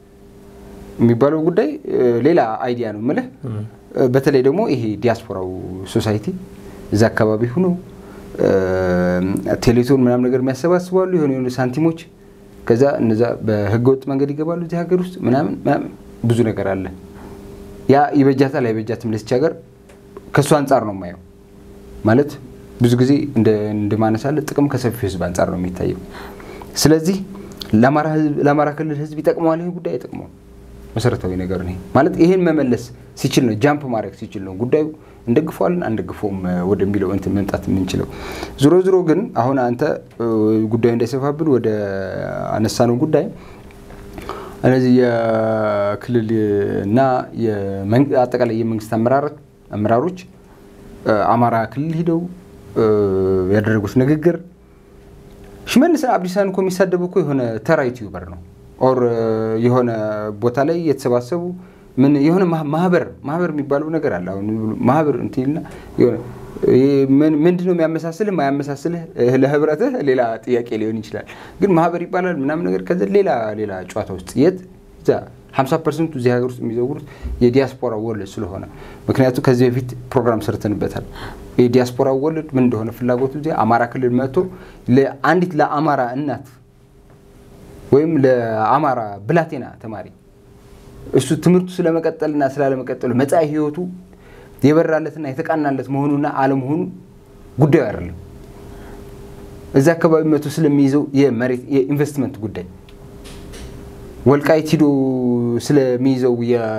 የሚባለው ጉዳይ እ፣ ሌላ አይዲያ ነው የምልህ። እ፣ በተለይ ደግሞ ይሄ ዲያስፖራው ሶሳይቲ እዛ አካባቢ ሁኖ እ፣ ቴሌቶን ምናምን ነገር የሚያሰባስባሉ የሆኑ የሆኑ ሳንቲሞች ከዛ እነዛ በህገወጥ መንገድ ይገባሉ እዚህ ሀገር ውስጥ ምናምን ምናምን ብዙ ነገር አለ። ያ ይበጃታል አይበጃትም ለዚች ሀገር ከእሱ አንጻር ነው የማየው። ማለት ብዙ ጊዜ እንደ- እንደማነሳለ ጥቅም ከሰፊው ህዝብ አንጻር ነው የሚታየው። ስለዚህ ለአማራ ህዝብ- ለአማራ ክልል ህዝብ ይጠቅመዋል ይህ ጉዳይ አይጠቅመውም። መሰረታዊ ነገር ነው ማለት ይሄን መመለስ ሲችል ነው ጃምፕ ማድረግ ሲችል ነው ጉዳዩ እንደግፈዋለን አንደግፈውም ወደሚለው እንትን መምጣት የምንችለው። ዞሮ ዞሮ ግን አሁን አንተ ጉዳዩ እንዳይሰፋብን ወደ አነሳነው ጉዳይ እነዚህ የክልል እና አጠቃላይ የመንግስት አመራሮች አማራ ክልል ሂደው ያደረጉት ንግግር ሽመልስ አብዲሳን እኮ የሚሳደቡ እኮ የሆነ ተራ ዩቲዩበር ነው ኦር የሆነ ቦታ ላይ የተሰባሰቡ ምን የሆነ ማህበር ማህበር የሚባለው ነገር አለ። አሁን ማህበር እንትና ምንድን ነው የሚያመሳስልህ ማያመሳስልህ ለህብረትህ ሌላ ጥያቄ ሊሆን ይችላል። ግን ማህበር ይባላል ምናምን ነገር ከዚ ሌላ ሌላ ጨዋታ ውስጥ የት እዛ 50 ፐርሰንቱ እዚህ ሀገር ውስጥ የሚዘውሩት የዲያስፖራ ወለድ ስለሆነ ምክንያቱ ከዚህ በፊት ፕሮግራም ሰርተንበታል። የዲያስፖራ ወለድ ምን እንደሆነ ፍላጎቱ ዚ አማራ ክልል መጥቶ አንዲት ለአማራ እናት ወይም ለአማራ ብላቴና ተማሪ እሱ ትምህርቱ ስለመቀጠልና ስላለመቀጠሉ መጻኢ ህይወቱ የበራለትና የተቃናለት መሆኑና አለመሆኑ ጉዳዩ አይደለም። እዚ አካባቢ መቶ ስለሚይዘው የመሬት የኢንቨስትመንት ጉዳይ ወልቃይት ሂዶ ስለሚይዘው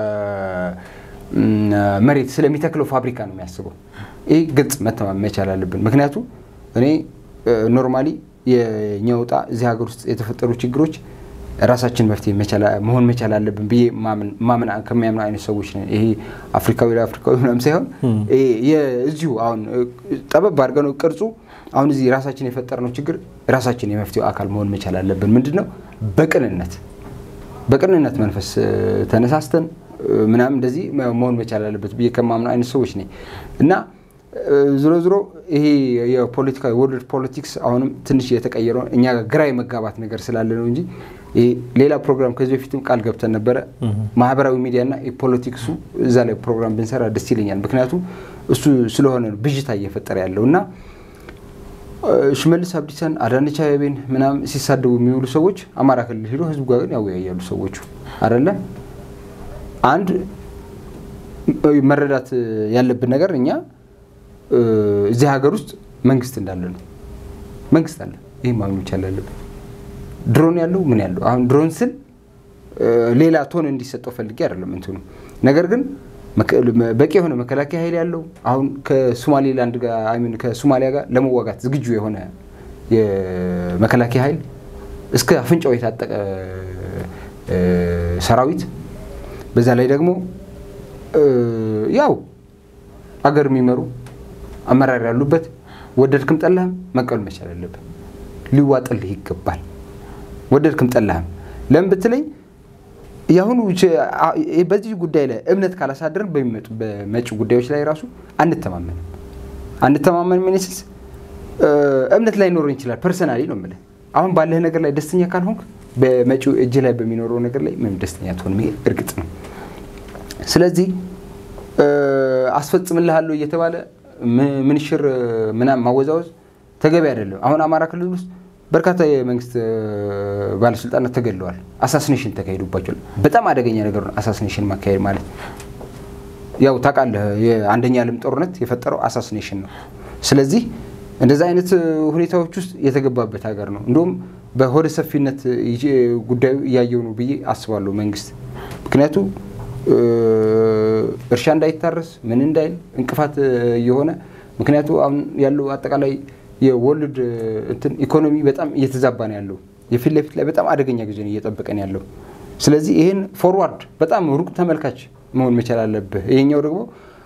መሬት ስለሚተክለው ፋብሪካ ነው የሚያስበው። ይህ ግልጽ መተማመን መቻል አለብን። ምክንያቱ እኔ ኖርማሊ የእኛ ውጣ እዚህ ሀገር ውስጥ የተፈጠሩ ችግሮች ራሳችን መፍትሄ መሆን መቻል አለብን ብዬ ማመን ከሚያምኑ አይነት ሰዎች ነን። ይሄ አፍሪካዊ ለአፍሪካዊ ምናምን ሳይሆን እዚሁ አሁን ጠበብ አድርገነው ቅርጹ አሁን እዚህ ራሳችን የፈጠርነው ችግር ራሳችን የመፍትሄው አካል መሆን መቻል አለብን። ምንድን ነው በቅንነት በቅንነት መንፈስ ተነሳስተን ምናምን እንደዚህ መሆን መቻል አለበት ብዬ ከማምኑ አይነት ሰዎች ነኝ እና ዝሮ ዝሮ ይሄ የፖለቲካ የወርልድ ፖለቲክስ አሁንም ትንሽ የተቀየረ እኛ ግራ የመጋባት ነገር ስላለ ነው እንጂ ሌላ ፕሮግራም ከዚህ በፊትም ቃል ገብተን ነበረ። ማህበራዊ ሚዲያና የፖለቲክሱ እዛ ላይ ፕሮግራም ብንሰራ ደስ ይለኛል። ምክንያቱም እሱ ስለሆነ ነው ብዥታ እየፈጠረ ያለው እና ሽመልስ አብዲሳን አዳነች አቤቤን ምናምን ሲሳደቡ የሚውሉ ሰዎች አማራ ክልል ሄዶ ህዝቡ ጋር ግን ያወያያሉ ሰዎቹ አይደለ። አንድ መረዳት ያለብን ነገር እኛ እዚህ ሀገር ውስጥ መንግስት እንዳለ ነው። መንግስት አለ። ይህ ማግኘት ይቻል አለብን። ድሮን ያለው ምን ያለው አሁን ድሮን ስል ሌላ ቶን እንዲሰጠው ፈልጌ አይደለም እንትኑ ነገር ግን በቂ የሆነ መከላከያ ኃይል ያለው አሁን ከሶማሌላንድ ጋር ከሶማሊያ ጋር ለመዋጋት ዝግጁ የሆነ የመከላከያ ኃይል እስከ አፍንጫው የታጠቀ ሰራዊት በዛ ላይ ደግሞ ያው አገር የሚመሩ አመራር ያሉበት ወደድክም ጠላህም መቀበል መቻል አለብን። ሊዋጥልህ ይገባል። ወደድክም ጠላህም ለምን ብትለኝ የአሁኑ በዚህ ጉዳይ ላይ እምነት ካላሳደርን በሚመጡ በመጪው ጉዳዮች ላይ ራሱ አንተማመንም አንተማመን ሚኒስስ እምነት ላይ ኖረን ይችላል። ፐርሰናሊ ነው የምልህ። አሁን ባለህ ነገር ላይ ደስተኛ ካልሆንክ በመጪው እጅ ላይ በሚኖረው ነገር ላይ ምንም ደስተኛ ትሆን እርግጥ ነው። ስለዚህ አስፈጽምልሃለሁ እየተባለ ምንሽር ምናምን ማወዛወዝ ተገቢ አይደለም። አሁን አማራ ክልል ውስጥ በርካታ የመንግስት ባለስልጣናት ተገድለዋል። አሳሲኔሽን ተካሂዱባቸዋል። በጣም አደገኛ ነገር ነው አሳሲኔሽን ማካሄድ ማለት። ያው ታውቃለህ የአንደኛ ዓለም ጦርነት የፈጠረው አሳሲኔሽን ነው። ስለዚህ እንደዚ አይነት ሁኔታዎች ውስጥ የተገባበት ሀገር ነው። እንዲሁም በሆደ ሰፊነት ጉዳዩ እያየው ነው ብዬ አስባለሁ መንግስት ምክንያቱ እርሻ እንዳይታረስ ምን እንዳይል እንቅፋት የሆነ ምክንያቱ አሁን ያለው አጠቃላይ የወርልድ እንትን ኢኮኖሚ በጣም እየተዛባ ነው ያለው። የፊት ለፊት ላይ በጣም አደገኛ ጊዜ ነው እየጠበቀን ያለው። ስለዚህ ይህን ፎርዋርድ በጣም ሩቅ ተመልካች መሆን መቻል አለብህ። ይሄኛው ደግሞ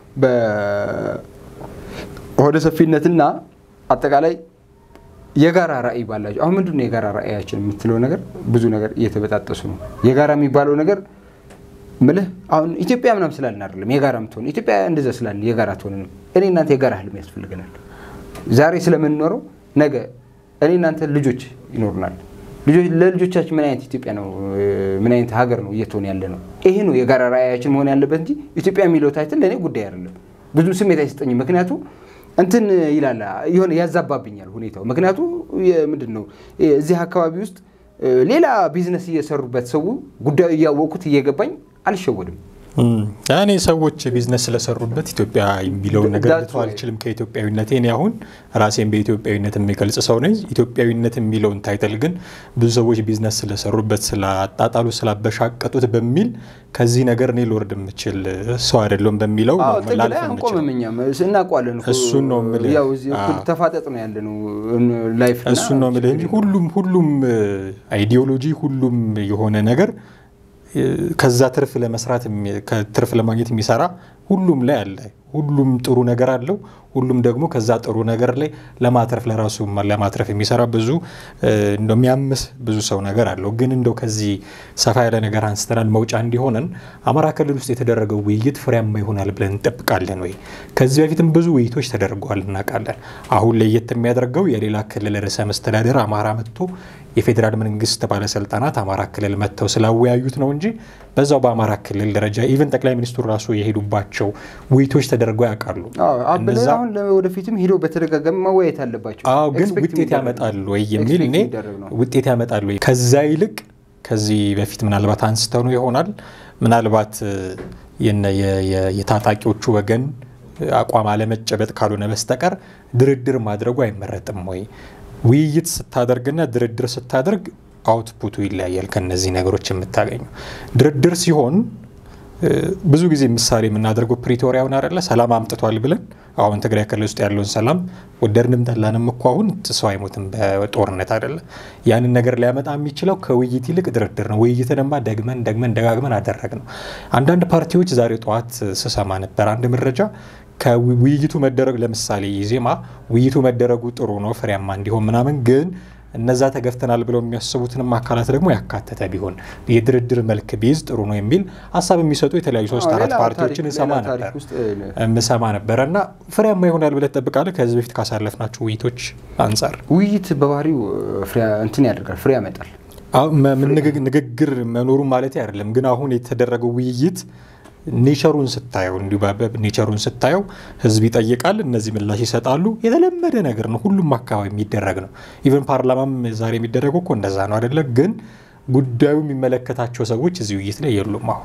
በሆደ ሰፊነትና አጠቃላይ የጋራ ራዕይ ባላቸው አሁን ምንድን ነው የጋራ ራዕያችን የምትለው ነገር ብዙ ነገር እየተበጣጠሱ ነው። የጋራ የሚባለው ነገር ምልህ አሁን ኢትዮጵያ ምናም ስላልን አይደለም የጋራ ምትሆን ኢትዮጵያ እንደዛ ስላልን የጋራ ትሆንንም እኔ እናንተ የጋራ ህልም ያስፈልገናል። ዛሬ ስለምንኖረው ነገ እኔ እናንተ ልጆች ይኖሩናል። ለልጆቻችን ምን አይነት ኢትዮጵያ ነው ምን አይነት ሀገር ነው እየትሆን ያለ ነው። ይሄ ነው የጋራ ራዕያችን መሆን ያለበት እንጂ ኢትዮጵያ የሚለው ታይትል ለእኔ ጉዳይ አይደለም። ብዙም ስሜት አይሰጠኝም። ምክንያቱ እንትን ይላል የሆነ ያዛባብኛል ሁኔታው። ምክንያቱ ምንድን ነው እዚህ አካባቢ ውስጥ ሌላ ቢዝነስ እየሰሩበት ሰው ጉዳዩ እያወቁት እየገባኝ አልሸወድም። እኔ ሰዎች ቢዝነስ ስለሰሩበት ኢትዮጵያ የሚለውን ነገር That's ልተው why. አልችልም ከኢትዮጵያዊነቴ። እኔ አሁን ራሴን በኢትዮጵያዊነት የሚገልጽ ሰው ነኝ። ኢትዮጵያዊነት የሚለውን ታይትል ግን ብዙ ሰዎች ቢዝነስ ስለሰሩበት፣ ስላጣጣሉ፣ ስላበሻቀጡት በሚል ከዚህ ነገር እኔ ልወርድ የምችል ሰው አይደለሁም በሚለው አዎ፣ ነው ጥግ ላልፍ ላይ የምችለው። አንቆምም። እኛም እናውቀዋለን እኮ። እሱን ነው የምልህ። ያው እዚህ እኩል አዎ። ተፋጠጥ ነው ያለ ነው ላይፍ እና እሱን ነው የምልህ እንጂ ሁሉም ሁሉም አይዲዮሎጂ ሁሉም የሆነ ነገር እ፣ ከዛ ትርፍ ለመስራት የሚ- ከትርፍ ለማግኘት የሚሰራ ሁሉም ላይ አለ። ሁሉም ጥሩ ነገር አለው። ሁሉም ደግሞ ከዛ ጥሩ ነገር ላይ ለማትረፍ ለራሱ ለማትረፍ የሚሰራ ብዙ እ፣ እንደው የሚያምስ ብዙ ሰው ነገር አለው። ግን እንደው ከዚህ ሰፋ ያለ ነገር አንስተናል መውጫ እንዲሆነን አማራ ክልል ውስጥ የተደረገው ውይይት ፍሬያማ ይሆናል ብለን እንጠብቃለን ወይ? ከዚህ በፊትም ብዙ ውይይቶች ተደርገዋል እናውቃለን። አሁን ለየት የሚያደርገው የሌላ ክልል ርዕሰ መስተዳደር አማራ መጥቶ የፌዴራል መንግስት ባለስልጣናት አማራ ክልል መጥተው ስላወያዩት ነው እንጂ በዛው በአማራ ክልል ደረጃ ኢቨን ጠቅላይ ሚኒስትሩ ራሱ የሄዱባቸው ውይይቶች ተደርገው ያውቃሉ። አዎ፣ አበለ እነዛ- አሁን ወደፊትም ሄደው በተደጋጋሚ መወያየት አለባቸው። አዎ ግን Expect ውጤት የሚደረግ ያመጣሉ ወይ የሚል Expect እኔ የሚደረግ ነው። ውጤት ያመጣሉ ወይ ከዛ ይልቅ ከዚህ በፊት ምናልባት አንስተው ነው ይሆናል ምናልባት እ፣ የነ- የ- የ- የታጣቂዎቹ ወገን አቋም አለመጨበጥ ካልሆነ በስተቀር ድርድር ማድረጉ አይመረጥም ወይ? ውይይት ስታደርግና ድርድር ስታደርግ አውትፑቱ ይለያያል። ከነዚህ ነገሮች የምታገኘው ድርድር ሲሆን እ፣ ብዙ ጊዜ ምሳሌ የምናደርገው ፕሪቶሪያውን አይደለ ሰላም አምጥቷል ብለን አሁን ትግራይ ክልል ውስጥ ያለውን ሰላም ወደድንም ጠላንም እኮ አሁን ሰው አይሞትም በጦርነት አይደለ። ያንን ነገር ሊያመጣ የሚችለው ከውይይት ይልቅ ድርድር ነው። ውይይትንማ ደግመን ደግመን ደጋግመን አደረግ ነው። አንዳንድ ፓርቲዎች ዛሬ ጠዋት ስሰማ ነበር አንድ መረጃ ከውይይቱ መደረግ ለምሳሌ ኢዜማ ውይይቱ መደረጉ ጥሩ ነው ፍሬያማ እንዲሆን ምናምን ግን እነዛ ተገፍተናል ብለው የሚያስቡትንም አካላት ደግሞ ያካተተ ቢሆን የድርድር መልክ ቢይዝ ጥሩ ነው የሚል ሀሳብ የሚሰጡ የተለያዩ ሶስት አዎ፣ አራት ሌላ ፓርቲዎችን ታሪክ- እሰማ ሌላ ታሪክ ነበር ውስጥ የምሰማ ነበረ እና ፍሬያማ ይሆናል ብለህ ትጠብቃለህ? ከዚህ በፊት ካሳለፍናቸው ውይይቶች አንጻር ውይይት በባህሪው ፍሬ እንትን ያደርጋል፣ ፍሬ ያመጣል። አሁን መ- ምን ንግግ- ንግግር መኖሩ ማለት አይደለም። ግን አሁን የተደረገው ውይይት ኔቸሩን ስታየው እንዲሁ በ- ኔቸሩን ስታየው ህዝብ ይጠይቃል፣ እነዚህ ምላሽ ይሰጣሉ። የተለመደ ነገር ነው፣ ሁሉም አካባቢ የሚደረግ ነው። ኢቨን ፓርላማም ዛሬ የሚደረገው እኮ እንደዛ ነው አይደለ? ግን ጉዳዩ የሚመለከታቸው ሰዎች እዚህ ውይይት ላይ የሉም። አሁን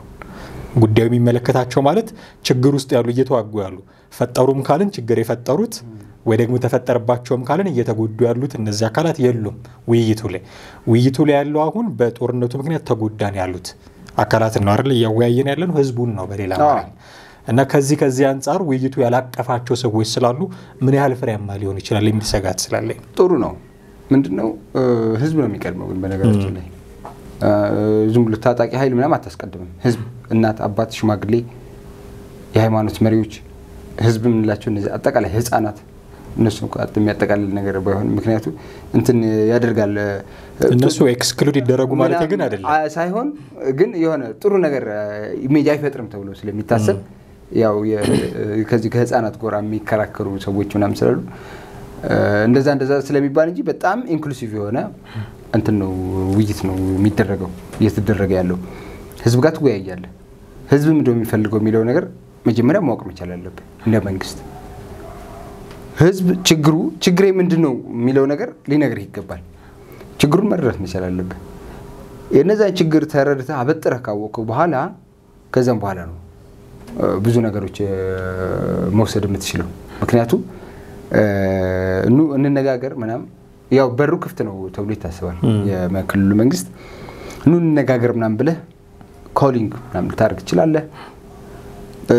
ጉዳዩ የሚመለከታቸው ማለት ችግር ውስጥ ያሉ እየተዋጉ ያሉ ፈጠሩም ካልን ችግር የፈጠሩት ወይ ደግሞ ተፈጠረባቸውም ካልን እየተጎዱ ያሉት እነዚህ አካላት የሉም ውይይቱ ላይ። ውይይቱ ላይ ያለው አሁን በጦርነቱ ምክንያት ተጎዳን ያሉት አካላት ነው አይደል? እያወያየን ያለን ህዝቡን ነው በሌላ አዎ። አማርኛ እና ከዚህ ከዚህ አንጻር ውይይቱ ያላቀፋቸው ሰዎች ስላሉ ምን ያህል ፍሬያማ ሊሆን ይችላል የሚል ስጋት ስላለኝ ጥሩ ነው። ምንድን ነው ህዝብ ነው የሚቀድመው። ግን በነገራችን ላይ ዝም ብሎ ታጣቂ ኃይል ምናምን አታስቀድምም። ህዝብ፣ እናት፣ አባት፣ ሽማግሌ፣ የሃይማኖት መሪዎች፣ ህዝብ የምንላቸው እነዚህ አጠቃላይ ህፃናት እነሱ የሚያጠቃልል ነገር ባይሆን ምክንያቱ እንትን ያደርጋል እነሱ ኤክስክሉድ ይደረጉ ማለት ግን አይደለም አ- ሳይሆን ግን የሆነ ጥሩ ነገር ኢሜጅ አይፈጥርም ተብሎ ስለሚታሰብ ያው የ- ከዚህ ከህፃናት ጎራ የሚከራከሩ ሰዎች ምናምን ስላሉ እንደዛ እንደዛ ስለሚባል እንጂ በጣም ኢንክሉሲቭ የሆነ እንትን ነው ውይይት ነው የሚደረገው እየተደረገ ያለው ህዝብ ጋር ትወያያለህ። ህዝብ ምንድነው የሚፈልገው የሚለው ነገር መጀመሪያ ማወቅ መቻል አለብህ እንደ መንግስት። ህዝብ ችግሩ ችግሬ ምንድን ነው የሚለው ነገር ሊነግርህ ይገባል። ችግሩን መረዳት መቻል አለብህ። የነዛን ችግር ተረድተህ አበጥረህ ካወቅከው በኋላ ከዛም በኋላ ነው እ፣ ብዙ ነገሮች እ፣ መውሰድ የምትችለው። ምክንያቱም እ፣ ኑ እንነጋገር ምናምን ያው በሩ ክፍት ነው ተብሎ ይታሰባል። የክልሉ መንግስት ኑ እንነጋገር ምናምን ብለህ ኮሊንግ ምናምን ልታደርግ ትችላለህ። እ፣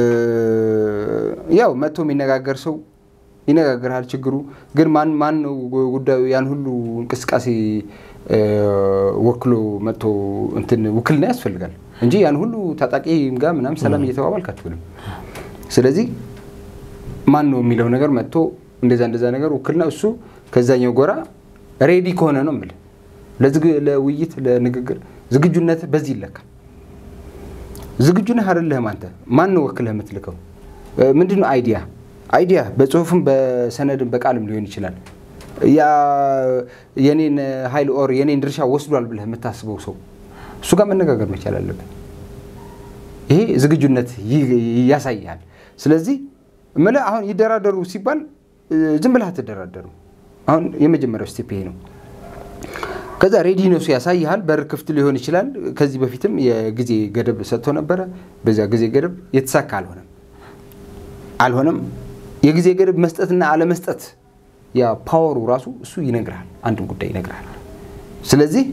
ያው መጥቶ የሚነጋገር ሰው ይነጋገርሃል። ችግሩ ግን ማን ማን ነው ጉዳዩ ያን ሁሉ እንቅስቃሴ እ፣ ወክሎ መጥቶ እንትን ውክልና ያስፈልጋል እንጂ ያን ሁሉ ታጣቂ ጋር ምናምን ሰላም እየተባባልክ አትውልም። ስለዚህ ማን ነው የሚለው ነገር መጥቶ እንደዛ እንደዛ ነገር ውክልና እሱ ከዛኛው ጎራ ሬዲ ከሆነ ነው የምልህ ለዝግ- ለውይይት ለንግግር ዝግጁነት በዚህ ይለካል። ዝግጁ ነህ አይደለህም? አንተ ማን ነው ወክለህ የምትልከው? ምንድን ነው አይዲያ አይዲያ በጽሁፍም በሰነድም በቃልም ሊሆን ይችላል። ያ የኔን ኃይል ኦር የኔን ድርሻ ወስዷል ብለህ የምታስበው ሰው እሱ ጋር መነጋገር መቻል አለብን። ይሄ ዝግጁነት ይ- ያሳያል። ስለዚህ እምልህ አሁን ይደራደሩ ሲባል እ፣ ዝም ብለህ አትደራደሩ። አሁን የመጀመሪያው ስቴፕ ይሄ ነው። ከዛ ሬዲነሱ ያሳይሃል። በር ክፍት ሊሆን ይችላል። ከዚህ በፊትም የጊዜ ገደብ ሰጥቶ ነበረ። በዚያ ጊዜ ገደብ የተሳካ አልሆነም አልሆነም። የጊዜ ገደብ መስጠትና አለመስጠት ያ ፓወሩ ራሱ እሱ ይነግርሃል፣ አንድን ጉዳይ ይነግርሃል። ስለዚህ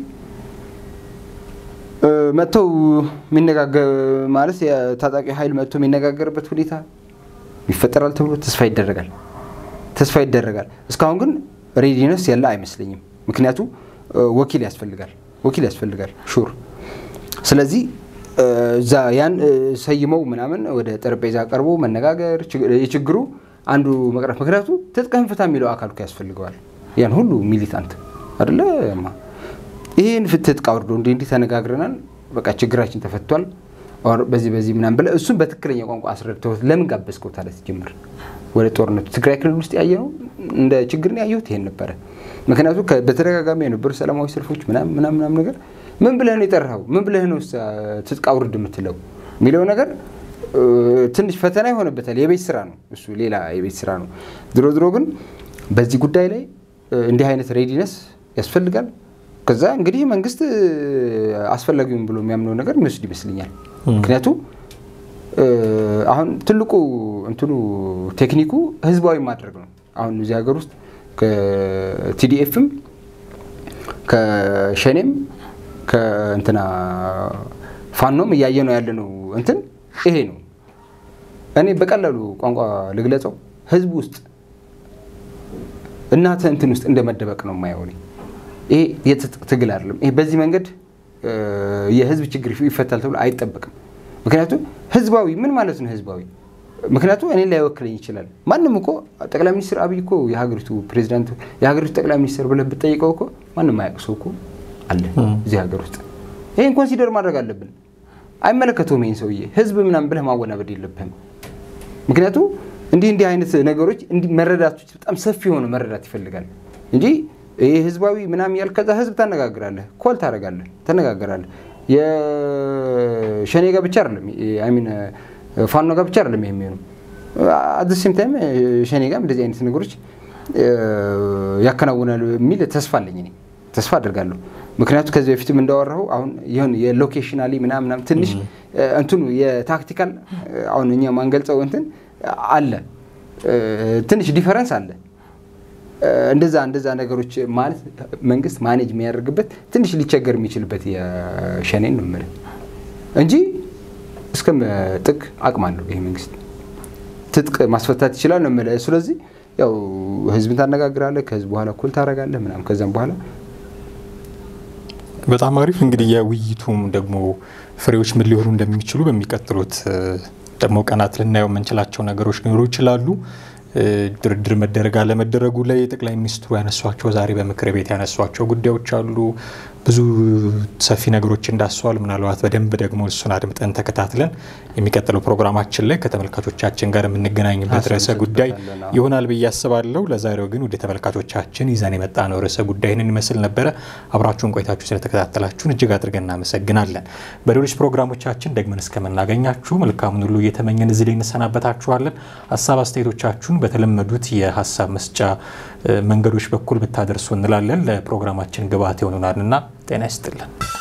መጥተው የሚነጋገር ማለት የታጣቂ ኃይል መጥቶ የሚነጋገርበት ሁኔታ ይፈጠራል ተብሎ ተስፋ ይደረጋል ተስፋ ይደረጋል። እስካሁን ግን ሬዲነስ ያለ አይመስለኝም። ምክንያቱም ወኪል ያስፈልጋል ወኪል ያስፈልጋል ሹር። ስለዚህ እዛ ያን ሰይመው ምናምን ወደ ጠረጴዛ ቀርቦ መነጋገር የችግሩ አንዱ መቅረፍ ምክንያቱ ትጥቅህን ፍታ የሚለው አካል እኮ ያስፈልገዋል። ያን ሁሉ ሚሊታንት አደለ ይህን ትጥቅ አውርዶ እንዲህ እንዲህ ተነጋግረናል፣ በቃ ችግራችን ተፈቷል፣ በዚህ በዚህ ምናምን ብለህ እሱን በትክክለኛ ቋንቋ አስረድተውት ለምን ጋበዝከው ታዲያ ሲጀምር ወደ ጦርነቱ ትግራይ ክልል ውስጥ ያየነው እንደ ችግር ያየሁት ይሄን ነበረ። ምክንያቱም በተደጋጋሚ የነበሩ ሰላማዊ ሰልፎች ምናምን ምናምን ነገር ምን ብለህ ነው የጠራኸው? ምን ብለህ ነው ትጥቅ አውርድ የምትለው የሚለው ነገር ትንሽ ፈተና ይሆንበታል። የቤት ስራ ነው እሱ፣ ሌላ የቤት ስራ ነው። ድሮ ድሮ ግን በዚህ ጉዳይ ላይ እንዲህ አይነት ሬዲነስ ያስፈልጋል። ከዛ እንግዲህ መንግስት አስፈላጊውን ብሎ የሚያምነው ነገር የሚወስድ ይመስለኛል። ምክንያቱም አሁን ትልቁ እንትኑ ቴክኒኩ ህዝባዊ ማድረግ ነው። አሁን እዚህ ሀገር ውስጥ ከቲዲኤፍም ከሸኔም ከእንትና ፋኖም እያየ ነው ያለ ነው እንትን ይሄ ነው። እኔ በቀላሉ ቋንቋ ልግለጸው፣ ህዝብ ውስጥ እናተ እንትን ውስጥ እንደመደበቅ ነው የማየው። ይሄ የትጥቅ ትግል አይደለም። ይሄ በዚህ መንገድ የህዝብ ችግር ይፈታል ተብሎ አይጠበቅም። ምክንያቱም ህዝባዊ ምን ማለት ነው ህዝባዊ? ምክንያቱም እኔ ላይወክለኝ ይችላል። ማንም እኮ ጠቅላይ ሚኒስትር አብይ እኮ የሀገሪቱ ፕሬዚዳንት የሀገሪቱ ጠቅላይ ሚኒስትር ብለህ ብትጠይቀው እኮ ማንም አያውቅ ሰው እኮ አለ እዚህ ሀገር ውስጥ። ይህን ኮንሲደር ማድረግ አለብን። አይመለከተውም ይህን ሰውዬ ህዝብ ምናምን ብለህ ማወናበድ የለብህም። ምክንያቱም እንዲህ እንዲህ አይነት ነገሮች መረዳቶች በጣም ሰፊ የሆነ መረዳት ይፈልጋል እንጂ ይህ ህዝባዊ ምናምን ያልክ ከዛ ህዝብ ታነጋግራለህ፣ ኮል ታደርጋለህ፣ ተነጋገራለህ። የሸኔ ጋር ብቻ አይደለም ሚን ፋኖ ጋር ብቻ አይደለም የሚሆኑ አት ሴም ታይም ሸኔ ጋር እንደዚህ አይነት ነገሮች ያከናውናል የሚል ተስፋ አለኝ እኔ ተስፋ አድርጋለሁ። ምክንያቱም ከዚህ በፊትም እንዳወራሁ አሁን ይሁን የሎኬሽናሊ ምናምን ትንሽ እንትኑ የታክቲካል አሁን እኛ ማንገልጸው እንትን አለ ትንሽ ዲፈረንስ አለ። እንደዛ እንደዛ ነገሮች ማለት መንግስት ማኔጅ የሚያደርግበት ትንሽ ሊቸገር የሚችልበት የሸኔን ነው የምልህ እንጂ እስከ ጥግ አቅም አለው ይሄ መንግስት ትጥቅ ማስፈታት ይችላል ነው የምልህ። ስለዚህ ያው ህዝብን ታነጋግራለህ፣ ከህዝብ በኋላ እኩል ታደርጋለህ ምናምን ከዛም በኋላ በጣም አሪፍ እንግዲህ የውይይቱም ደግሞ ፍሬዎች ምን ሊሆኑ እንደሚችሉ በሚቀጥሉት ደግሞ ቀናት ልናየው የምንችላቸው ነገሮች ሊኖሩ ይችላሉ። ድርድር መደረግ አለመደረጉ ላይ ጠቅላይ ሚኒስትሩ ያነሷቸው ዛሬ በምክር ቤት ያነሷቸው ጉዳዮች አሉ። ብዙ ሰፊ ነገሮች እንዳስተዋል ምናልባት በደንብ ደግሞ እሱን አድምጠን ተከታትለን የሚቀጥለው ፕሮግራማችን ላይ ከተመልካቾቻችን ጋር የምንገናኝበት ርዕሰ ጉዳይ ይሆናል ብዬ አስባለሁ። ለዛሬው ግን ወደ ተመልካቾቻችን ይዘን የመጣ ነው ርዕሰ ጉዳይ ይህንን ይመስል ነበረ። አብራችሁን ቆይታችሁ ስለተከታተላችሁን እጅግ አድርገን እናመሰግናለን። በሌሎች ፕሮግራሞቻችን ደግመን እስከምናገኛችሁ መልካሙን ሁሉ እየተመኘን እዚህ ላይ እንሰናበታችኋለን። ሀሳብ አስተያየቶቻችሁን በተለመዱት የሀሳብ መስጫ መንገዶች በኩል ብታደርሱ እንላለን። ለፕሮግራማችን ግብዓት ይሆኑናልና ጤና ይስጥልን።